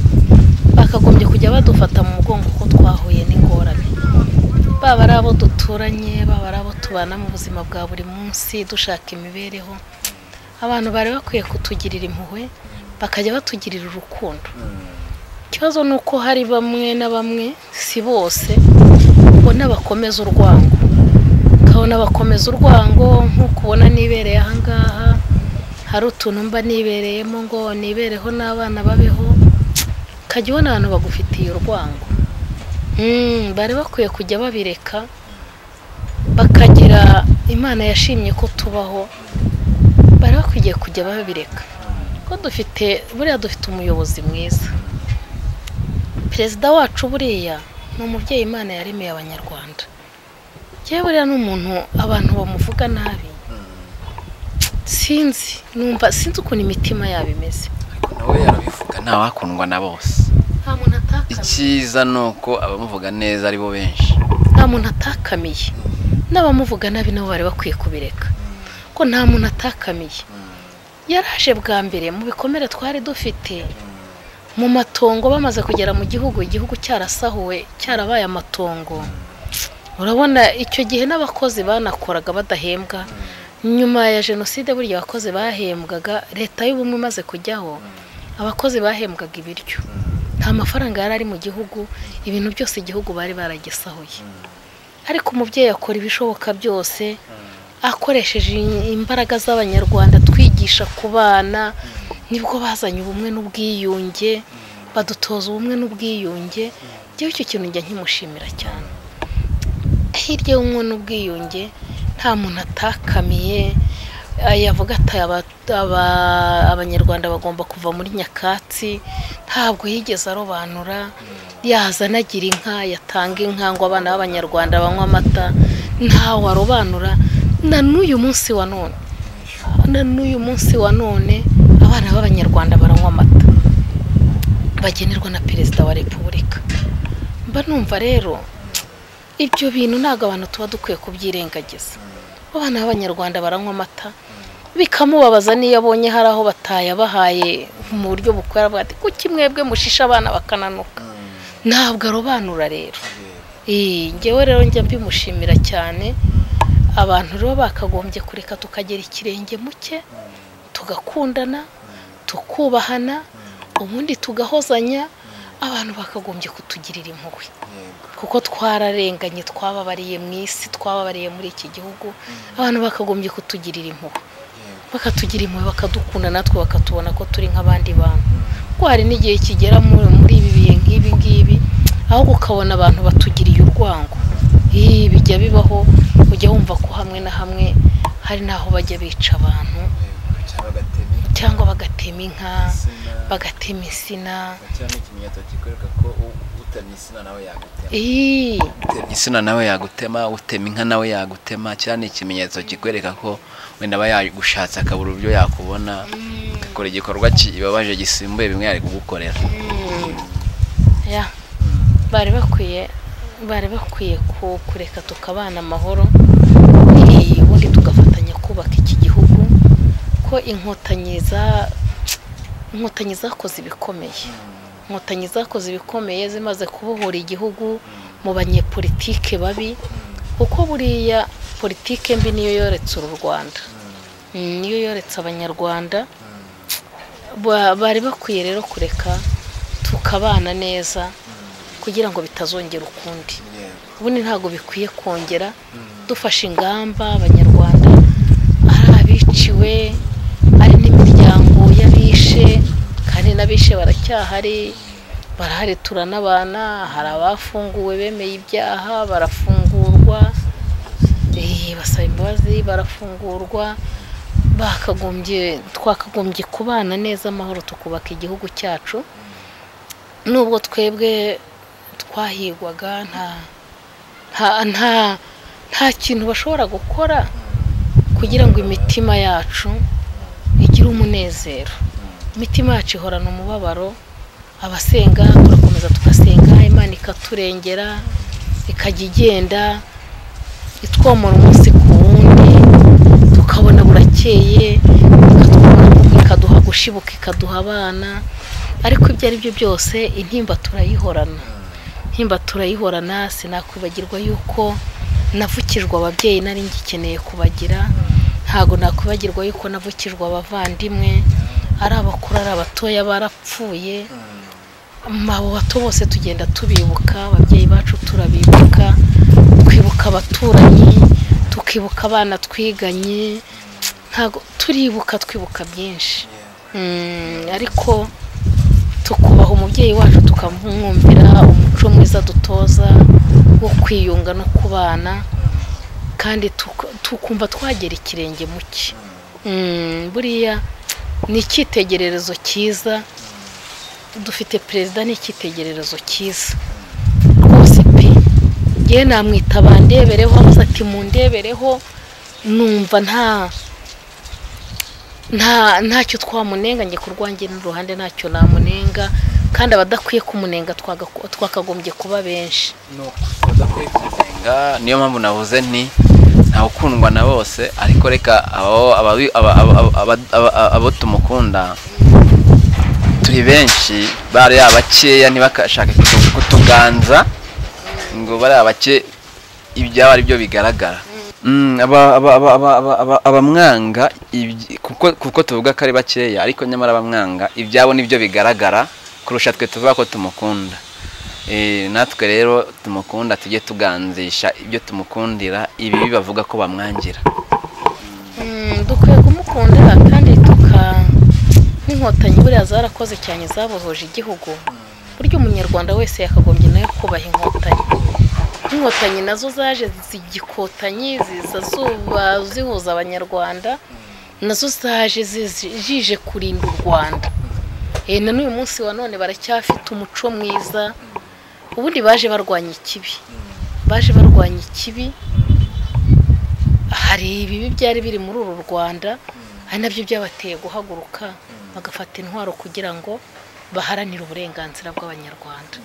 Speaker 1: bakagombye kujya badufata mu mugongo kuko twahuye n'ingorane baba ari abo duturanye baba ari abo tubana mu buzima bwa buri munsi dushaka imibereho abantu bari bakwiye kutugirira impuhwe bakajya batugirira urukundo ikibazo ni uko hari bamwe na bamwe si bose ubona bakomeza urwango bakabona bakomeza urwango nk'uko ubona nibereye ahangaha hari utuntu mba nibereyemo ngo nibereho n'abana babeho ukajya ubona abantu bagufitiye urwango Mm, bari bakwiye kujya babireka bakagira imana yashimye ko tubaho bari bakwiye kujya babireka ko dufite buriya dufite umuyobozi mwiza perezida wacu buriya ni umubyeyi imana yaremeye abanyarwanda yewe buriya ni umuntu abantu bamuvuga nabi sinzi numva sinzi ukuntu imitima yabo imeze
Speaker 2: ariko nawe yarabivuga ntawakundwa na bose
Speaker 1: nta muntu atakamiye
Speaker 2: icyiza ni uko abamuvuga neza ari bo benshi
Speaker 1: nta muntu atakamiye n'abamuvuga nabi nabo bari bakwiye kubireka ko nta muntu atakamiye yaraje bwa mbere mu bikomere twari dufite mu matongo bamaze kugera mu gihugu igihugu cyarasahuwe cyarabaye amatongo urabona icyo gihe n'abakozi banakoraga badahembwa nyuma ya jenoside burya abakozi bahembwaga leta y'ubumwe imaze kujyaho abakozi bahembwaga ibiryo nta mafaranga yari ari mu gihugu ibintu byose igihugu bari baragisahuye ariko umubyeyi akora ibishoboka byose akoresheje imbaraga z'abanyarwanda twigisha ku bana nibwo bazanye ubumwe n'ubwiyunge badutoza ubumwe n'ubwiyunge ngewe icyo kintu njya nkimushimira cyane hirya y'ubumwe n'ubwiyunge nta muntu atakamiye Ah, yavuga ati "Aba- aba- abanyarwanda bagomba kuva muri nyakatsi ntabwo yigeze arobanura yaza anagira inka yatanga inka ngo abana b'abanyarwanda banywe amata ntawe arobanura na n'uyu munsi wa none na n'uyu munsi wa none abana b'abanyarwanda baranywa amata bagenerwa na perezida wa repubulika mba numva rero ibyo bintu ntabwo abantu tuba dukwiye kubyirengagiza abana b'abanyarwanda baranywa amata bikamubabaza niyo abonye hari aho batayabahaye mu buryo bukwira bwa ati kuki mwebwe mushisha abana bakananuka ntabwo arobanura rero Ee, ngewe rero njya mbimushimira cyane abantu rero bakagombye kureka tukagera ikirenge mu cye tugakundana tukubahana ubundi tugahozanya abantu bakagombye kutugirira impuhwe kuko twararenganye twababariye mu isi twababariye muri iki gihugu abantu bakagombye kutugirira impuhwe bakatugira impuhwe bakadukunda natwe bakatubona ko turi nk'abandi bantu kuko hari n'igihe kigera muri muri ibi bihe nk'ibi ngibi aho ukabona abantu batugiriye urwango Ih, bijya bibaho ujya wumva ko hamwe na hamwe hari n'aho bajya bica abantu cyangwa bagatema inka bagatema insina
Speaker 3: cyane ikimenyetso kikwereka ko utemye insina nawe yagutema
Speaker 1: Ih,
Speaker 3: utemye insina nawe yagutema utema inka nawe yagutema cyane ikimenyetso kikwereka ko wenda aba yagushatse akabura uburyo yakubona akora igikorwa kibabaje gisimbuye bimwe yari kugukorera
Speaker 1: ya bari bakwiye bari bakwiye ku- kureka tukabana amahoro eh, ubundi tugafatanya kubaka iki gihugu ko inkotanyi za inkotanyi zakoze ibikomeye inkotanyi zakoze ibikomeye zimaze kubohora igihugu mu banyepolitike babi kuko buriya politike mbi niyo yoretse uru rwanda Mm, niyo yoretse abanyarwanda Ba- bari bakwiye rero kureka tukabana neza kugira ngo bitazongera ukundi ubundi ntabwo bikwiye kongera dufashe ingamba abanyarwanda ari abiciwe ari n'imiryango y'abishe kandi n'abishe baracyahari barahari turanabana hari abafunguwe bemeye ibyaha barafungurwa Eh, basaba imbabazi barafungurwa bakagombye twakagombye kubana neza amahoro tukubaka igihugu cyacu nubwo twebwe twahigwaga nta nta nta nta kintu bashobora gukora kugira ngo imitima yacu igire umunezero imitima yacu ihorana umubabaro abasenga turakomeza tugasenga imana ikaturengera ikajya igenda itwomora umunsi ku wundi tukabona burakeye ikatwomora, ikaduha gushibuka ikaduha abana ariko ibyo ari byo byose intimba turayihorana intimba turayihorana sinakwibagirwa yuko navukijwe ababyeyi nari ngikeneye kubagira ntabwo nakwibagirwa yuko navukijwe abavandimwe ari abakuru ari abatoya barapfuye abo bato bose tugenda tubibuka ababyeyi bacu turabibuka twibuka abaturanyi tu- tukibuka abana twiganye ntabwo turibuka twibuka byinshi Mm, ariko tukubaha umubyeyi wacu tukamwumvira umuco mwiza dutoza wo kwiyunga no kubana kandi tuku- tukumva twagera ikirenge mu cye Mm, buriya ni icyitegererezo cyiza dufite perezida ni icyitegererezo cyiza rwose pe yewe namwitaba ndebereho amuze ati mundebereho numva nta nta ntacyo twamunenga njye ku rwanjye n'uruhande ntacyo namunenga kandi abadakwiye kumunenga twagaku- twakagombye kuba benshi
Speaker 2: Nga- niyo mpamvu navuze nti ntawe ukundwa na bose ariko reka abo- ababi- aba- aba- aba- aba- aba- abo tumukunda turi benshi bari abakeya ntibakashake kutu- kutuganza ngo bari abake ibyaba ari byo bigaragara Mm, aba- aba- aba- aba- aba- aba- abamwanga ibyi- kuko kuko tuvuga ko ari bakeya ariko nyamara abamwanga ibyabo nibyo bigaragara kurusha twe tuvuga ko tumukunda Eh, natwe rero tumukunda tujye tuganzisha ibyo tumukundira ibi bavuga ko bamwangira
Speaker 1: Mm, dukwiye kumukunda kandi tuka n'inkotanyi buriya zarakoze cyane zabohoje igihugu burya umunyarwanda wese yakagombye nawe kubaha inkotanyi inkotanyi nazo zaje zigikotanyi ziza zuba zihuza abanyarwanda nazo zaje zizi- zije kurinda u rwanda Eh, na n'uyu munsi wa none baracyafite umuco mwiza ubundi baje barwanya ikibi baje barwanya ikibi hari ibibi byari biri muri uru rwanda ari nabyo byabateye guhaguruka bagafata intwaro kugira ngo baharanire uburenganzira bw'abanyarwanda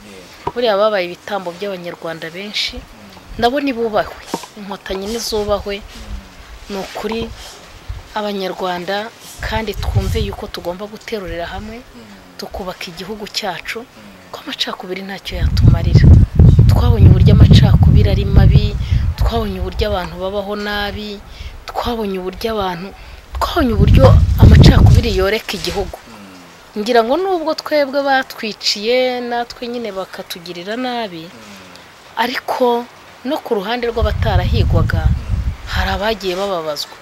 Speaker 1: buriya babaye ibitambo by'abanyarwanda benshi nabo ntibubahwe inkotanyi ntizubahwe ni ukuri abanyarwanda kandi twumve yuko tugomba guterurira hamwe tukubaka igihugu cyacu ko amacakubiri ntacyo yatumarira twabonye uburyo amacakubiri ari mabi twabonye uburyo abantu babaho nabi twabonye uburyo abantu twabonye uburyo amacakubiri yoreka igihugu ngira ngo nubwo twebwe batwiciye natwe nyine bakatugirira nabi ariko no ku ruhande rw'abatarahigwaga hari abagiye bababazwa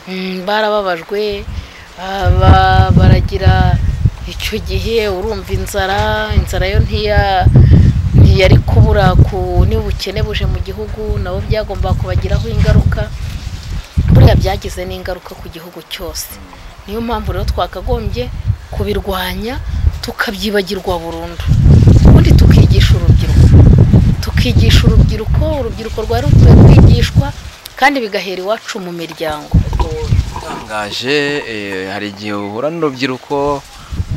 Speaker 1: Mm, barababajwe aba- baragira icyo gihe urumva inzara inzara yo ntiya ntiyari kubura ku n'ubukene buje mu gihugu nabo byagombaga kubagiraho ingaruka buriya byagize n'ingaruka ku gihugu cyose niyo mpamvu rero twakagombye kubirwanya tukabyibagirwa burundu ubundi tukigisha urubyiruko tukigisha urubyiruko urubyiruko rwari rukwiye kwigishwa kandi bigahera iwacu mu miryango
Speaker 2: utangaje eh, hari igihe uhura n'urubyiruko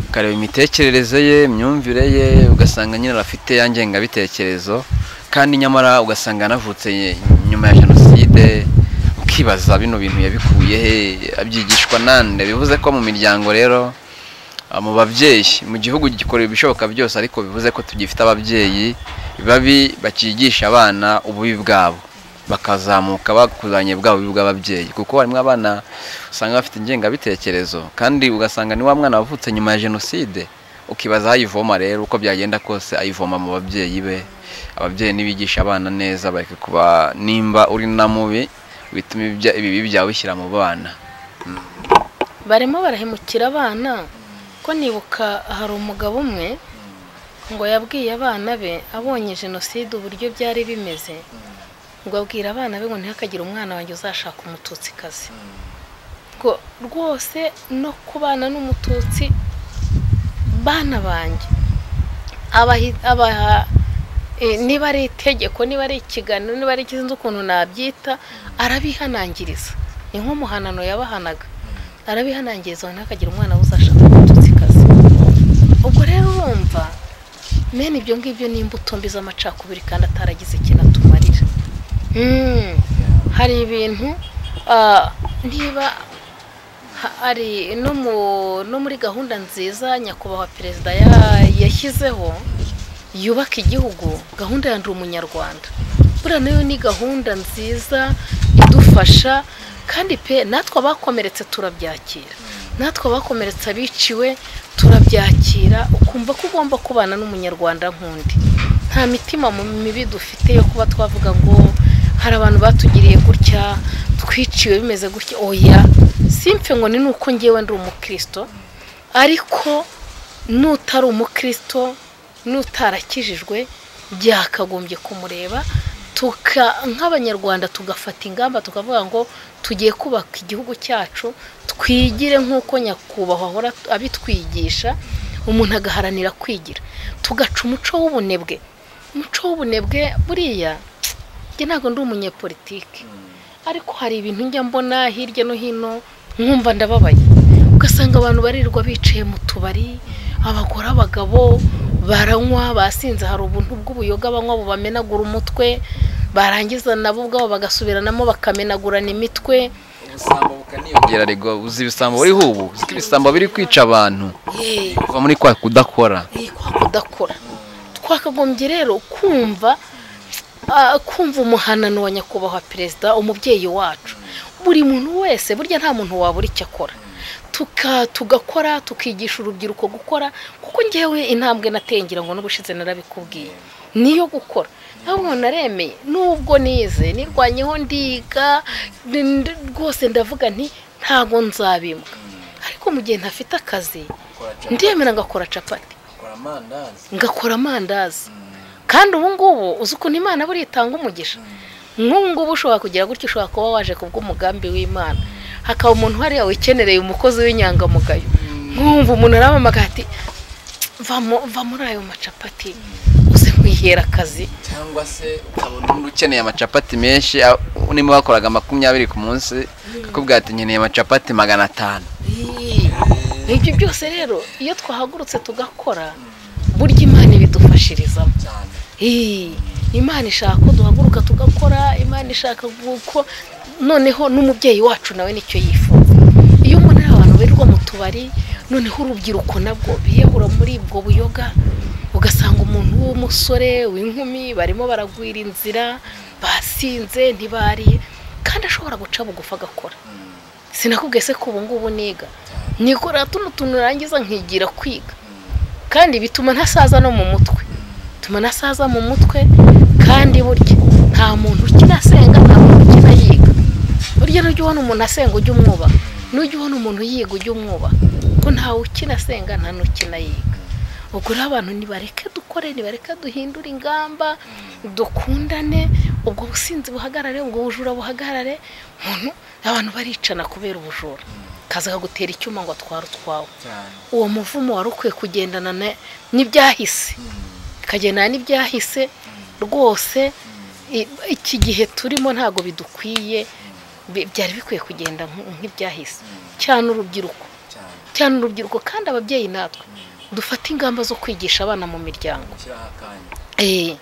Speaker 2: ukareba imitekerereze ye imyumvire ye ugasanga nyine arafite ya ngengabitekerezo kandi nyamara ugasanga yanavutse nyuma ya jenoside ukibaza bino bintu yabikuye he abyigishwa nande bivuze ko mu miryango rero Ah, mu babyeyi mu gihugu gikora ibishoboka byose ariko bivuze ko tugifite ababyeyi babi bakigisha abana ububi bwabo bakazamuka bakuzanye bwa bubi bw'ababyeyi kuko harimo abana usanga bafite ingengabitekerezo kandi ugasanga ni wa mwana wavutse nyuma ya jenoside ukibaza aho ayivoma rero uko byagenda kose ayivoma mu babyeyi be ababyeyi nibigisha abana neza bareke kuba nimba uri na mubi bituma ibya- ibibi byawe bishyira mu bana
Speaker 1: barimo barahemukira abana ko nibuka hari umugabo umwe ngo yabwiye abana be abonye jenoside uburyo byari bimeze ngo abwira abana be ngo ntihakagire umwana wanjye uzashaka umututsikazi ngo rwose no kubana n'umututsi bana banjye abahi- abaha eh, niba ari itegeko niba ari ikiganiro niba ari ikizinzi ukuntu nabyita arabihanangiriza ni nk'umuhanano yabahanaga arabihanangiriza ntakagira umwana uzashaka umututsikazi ubwo rero urumva mene ibyo ngibyo ni imbuto mbi z'amacakubiri kandi ataragize ikintu atumarira Mm, hari ibintu ah, niba ha- ari no mu- no muri gahunda nziza nyakubahwa perezida ya- yashyizeho yubaka igihugu gahunda ya ndi umunyarwanda buriya nayo ni gahunda nziza idufasha kandi pe natwe abakomeretse turabyakira natwe abakomeretse abiciwe turabyakira ukumva ko ugomba kubana n'umunyarwanda nk'undi nta mitima mu mibi dufite yo kuba twavuga ngo hari abantu batugiriye gutya twiciwe bimeze gutya oya simfe ngo ni nuko ngewe ndi umukristo ariko n'utari umukristo n'utarakijijwe byakagombye kumureba tuka nk'abanyarwanda tugafata ingamba tukavuga ngo tugiye kubaka igihugu cyacu twigire nk'uko nyakubahwa ahora abitwigisha umuntu agaharanira kwigira tugaca umuco w'ubunebwe umuco w'ubunebwe buriya njye ntabwo ndi umunyepolitiki ariko hari ibintu njya mbona hirya no hino nkumva ndababaye ugasanga abantu barirwa bicaye mu tubari abagore abagabo baranywa basinze hari ubuntu bw'ubuyoga banywa bubamenagura umutwe barangiza nabo ubwabo bagasubiranamo bakamenagurana imitwe
Speaker 3: ubusambo bukaniyongera rego uzi ibisambo buriho ubu uzi ko ibisambo biri kwica abantu
Speaker 1: yeee
Speaker 3: kuva muri kwa kudakora
Speaker 1: kwa kudakora twakagombye rero kumva ah, kumva umuhanano wa nyakubahwa perezida umubyeyi wacu buri muntu wese burya nta muntu wabura icyo akora Tuka- tugakora tukigisha urubyiruko gukora kuko ngewe intambwe nateye ngira ngo n'ubushize narabikubwiye niyo gukora ntabwo naremeye nubwo nize nirwanyeho ndiga ndi- ndi- rwose ndavuga nti ntabwo nzabimbwa ariko mu gihe ntafite akazi ndiyemera ngakora capati ngakora amandazi kandi ubu ngubu uzi ukuntu imana buriya itanga umugisha nk'ubu ngubu ushobora kugira gutya ushobora kuba waje kubw'umugambi w'imana hakaba umuntu hariya wikenereye umukozi w'inyangamugayo nkumva umuntu aramamagara ati "Va mu- va muri ayo macapati uze kwihera akazi
Speaker 3: cyangwa se ukabona undi ukeneye amacapati menshi a- niba bakoraga makumyabiri ku munsi akakubwira ati nkeneye amacapati magana atanu
Speaker 1: ibyo byose rero iyo twahagurutse tugakora burya imana ibidufashirizamo Ii, imana ishaka ko duhaguruka tugakora imana ishaka uko noneho n'umubyeyi wacu nawe nicyo yifuza iyo umuntu ari abantu birirwa mu tubari noneho urubyiruko nabwo biyahura muri ubwo buyoga ugasanga umuntu w'umusore w'inkumi barimo baragwira inzira basinze ntibariye kandi ashobora guca bugufi agakora sinakubwiye se ko ubu ngubu niga nikora tuno tuntu narangiza nkigira kwiga kandi bituma ntasaza no mu mutwe bituma ntasaza mu mutwe kandi burya nta muntu ukina asenga nta muntu ukina yiga burya n'ujya ubona umuntu asenga ujya umwubaha n'ujya ubona umuntu yiga ujya umwubaha ko ntawe ukina asenga nta n'ukina yiga ubwo rero abantu nibareke dukore nibareke duhindure ingamba dukundane ubwo businzi buhagarare ubwo bujura buhagarare umuntu abantu baricana kubera ubujura kaza kagutera icyuma ngo atware utwawe uwo muvumo wari ukwiye kugendana na- n'ibyahise ikagendana n'ibyahise rwose i- iki gihe turimo ntabwo bidukwiye bi- byari bikwiye kugenda nk- nk'ibyahise cyane urubyiruko cyane urubyiruko kandi ababyeyi natwe dufate ingamba zo kwigisha abana mu miryango Eh,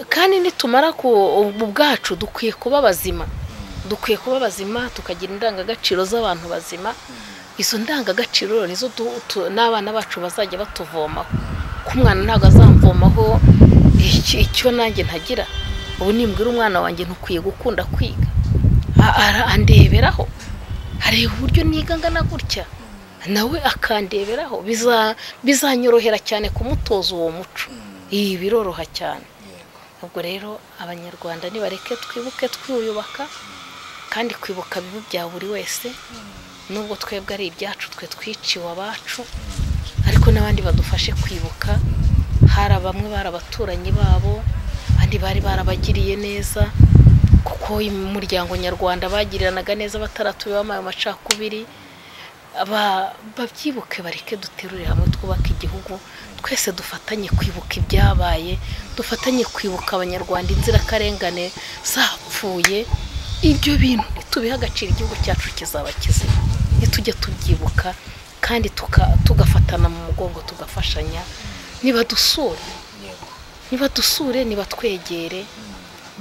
Speaker 1: kandi nitumara ku ubu bwacu dukwiye kuba bazima dukwiye kuba bazima tukagira indangagaciro z'abantu bazima izo ndangagaciro rero nizo du- tu- n'abana bacu bazajya batuvomaho ko umwana ntabwo azamvomaho iki- icyo nanjye ntagira ubu nimbwira umwana wanjye ntukwiye gukunda kwiga A- ara- andeberaho hari uburyo niga ngana gutya nawe akandeberaho biza- bizanyorohera cyane kumutoza uwo muco ibi biroroha cyane ubwo rero abanyarwanda nibareke twibuke twiyubaka kandi kwibuka bibi bya buri wese nubwo twebwe ari ibyacu twe twiciwe abacu ariko n'abandi badufashe kwibuka hari bamwe bari abaturanyi babo abandi bari barabagiriye neza kuko umuryango nyarwanda bagiriranaga neza bataratubibamo ayo macakubiri Aba- babyibuke bareke duterurire hamwe twubake igihugu twese dufatanye kwibuka ibyabaye dufatanye kwibuka abanyarwanda inzirakarengane zapfuye ibyo bintu nitubiha agaciro igihugu cyacu kizaba kizima nitujya tubyibuka kandi tuka- tugafatana mu mugongo tugafashanya nibadusure nibadusure nibatwegere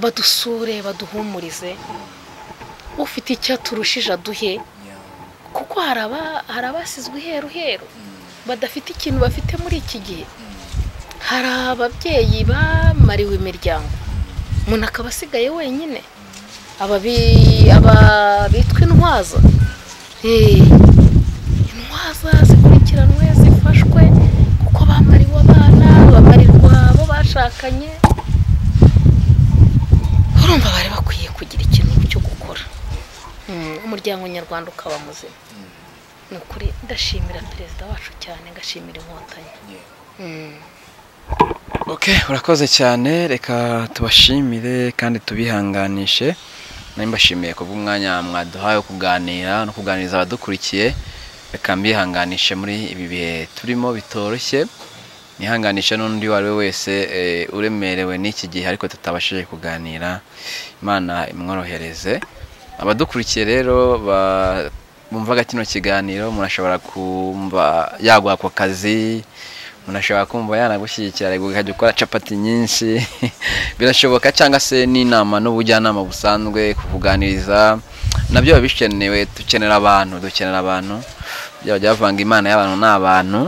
Speaker 1: badusure baduhumurize ufite icyaturushije aduhe kuko hari aba- hari abasizwe iheru heru badafite ikintu bafite muri iki gihe hari ababyeyi bamariwe imiryango umuntu akaba asigaye wenyine ababi- aba bitwa intwaza Eh, intwaza zikurikiranwe zifashwe kuko bamariwe abana bamarirwa abo bashakanye urumva bari bakwiye kugira umuryango nyarwanda ukaba muzima ni ukuri ndashimira perezida wacu cyane ngashimira inkotanyi Mm.
Speaker 2: ok urakoze cyane reka tubashimire kandi tubihanganishe nari mbashimiye kubw'umwanya mwaduhaye wo kuganira no kuganiriza abadukurikiye reka mbihanganishe muri ibi bihe turimo bitoroshye nihanganishe n'undi uwo ari we wese eh, uremerewe n'iki gihe ariko tutabashije kuganira imana imworohereze abadukurikiye rero ba- bumvaga kino kiganiro murashobora kumva yaguha ku kazi munashobora kumva yanagushyigikira ariko ukajya ukora capati nyinshi birashoboka cyangwa se n'inama n'ubujyanama busanzwe kukuganiriza nabyo biba bikenewe dukenera abantu dukenera abantu byaba byavanga imana y'abantu n'abantu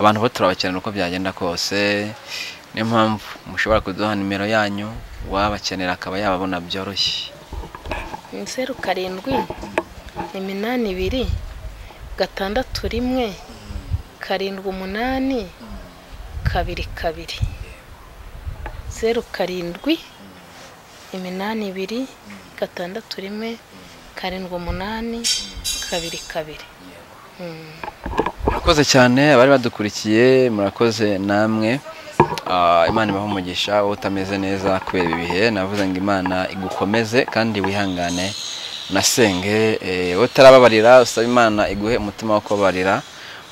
Speaker 2: abantu bo turabakenera uko byagenda kose niyo mpamvu mushobora kuduha nimero yanyu uwabakenera akaba yababona byoroshye
Speaker 1: zeru karindwi iminani ibiri gatandatu rimwe karindwi umunani kabiri kabiri zeru karindwi iminani ibiri gatandatu rimwe karindwi umunani kabiri kabiri Mm.
Speaker 2: murakoze cyane abari badukurikiye murakoze namwe Ah, imana ibaho umugisha wowe utameze neza kubera ibi bihe navuze ngo imana igukomeze kandi wihangane nasenge eh, wowe utarababarira usaba imana iguhe umutima wo kubabarira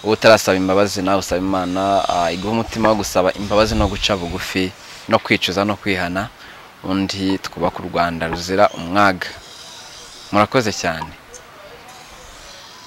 Speaker 2: wowe utarasaba imbabazi nawe usaba imana ah, iguhe umutima wo gusaba imbabazi no guca bugufi no kwicuza no kwihana undi twubaka u rwanda ruzira umwaga murakoze cyane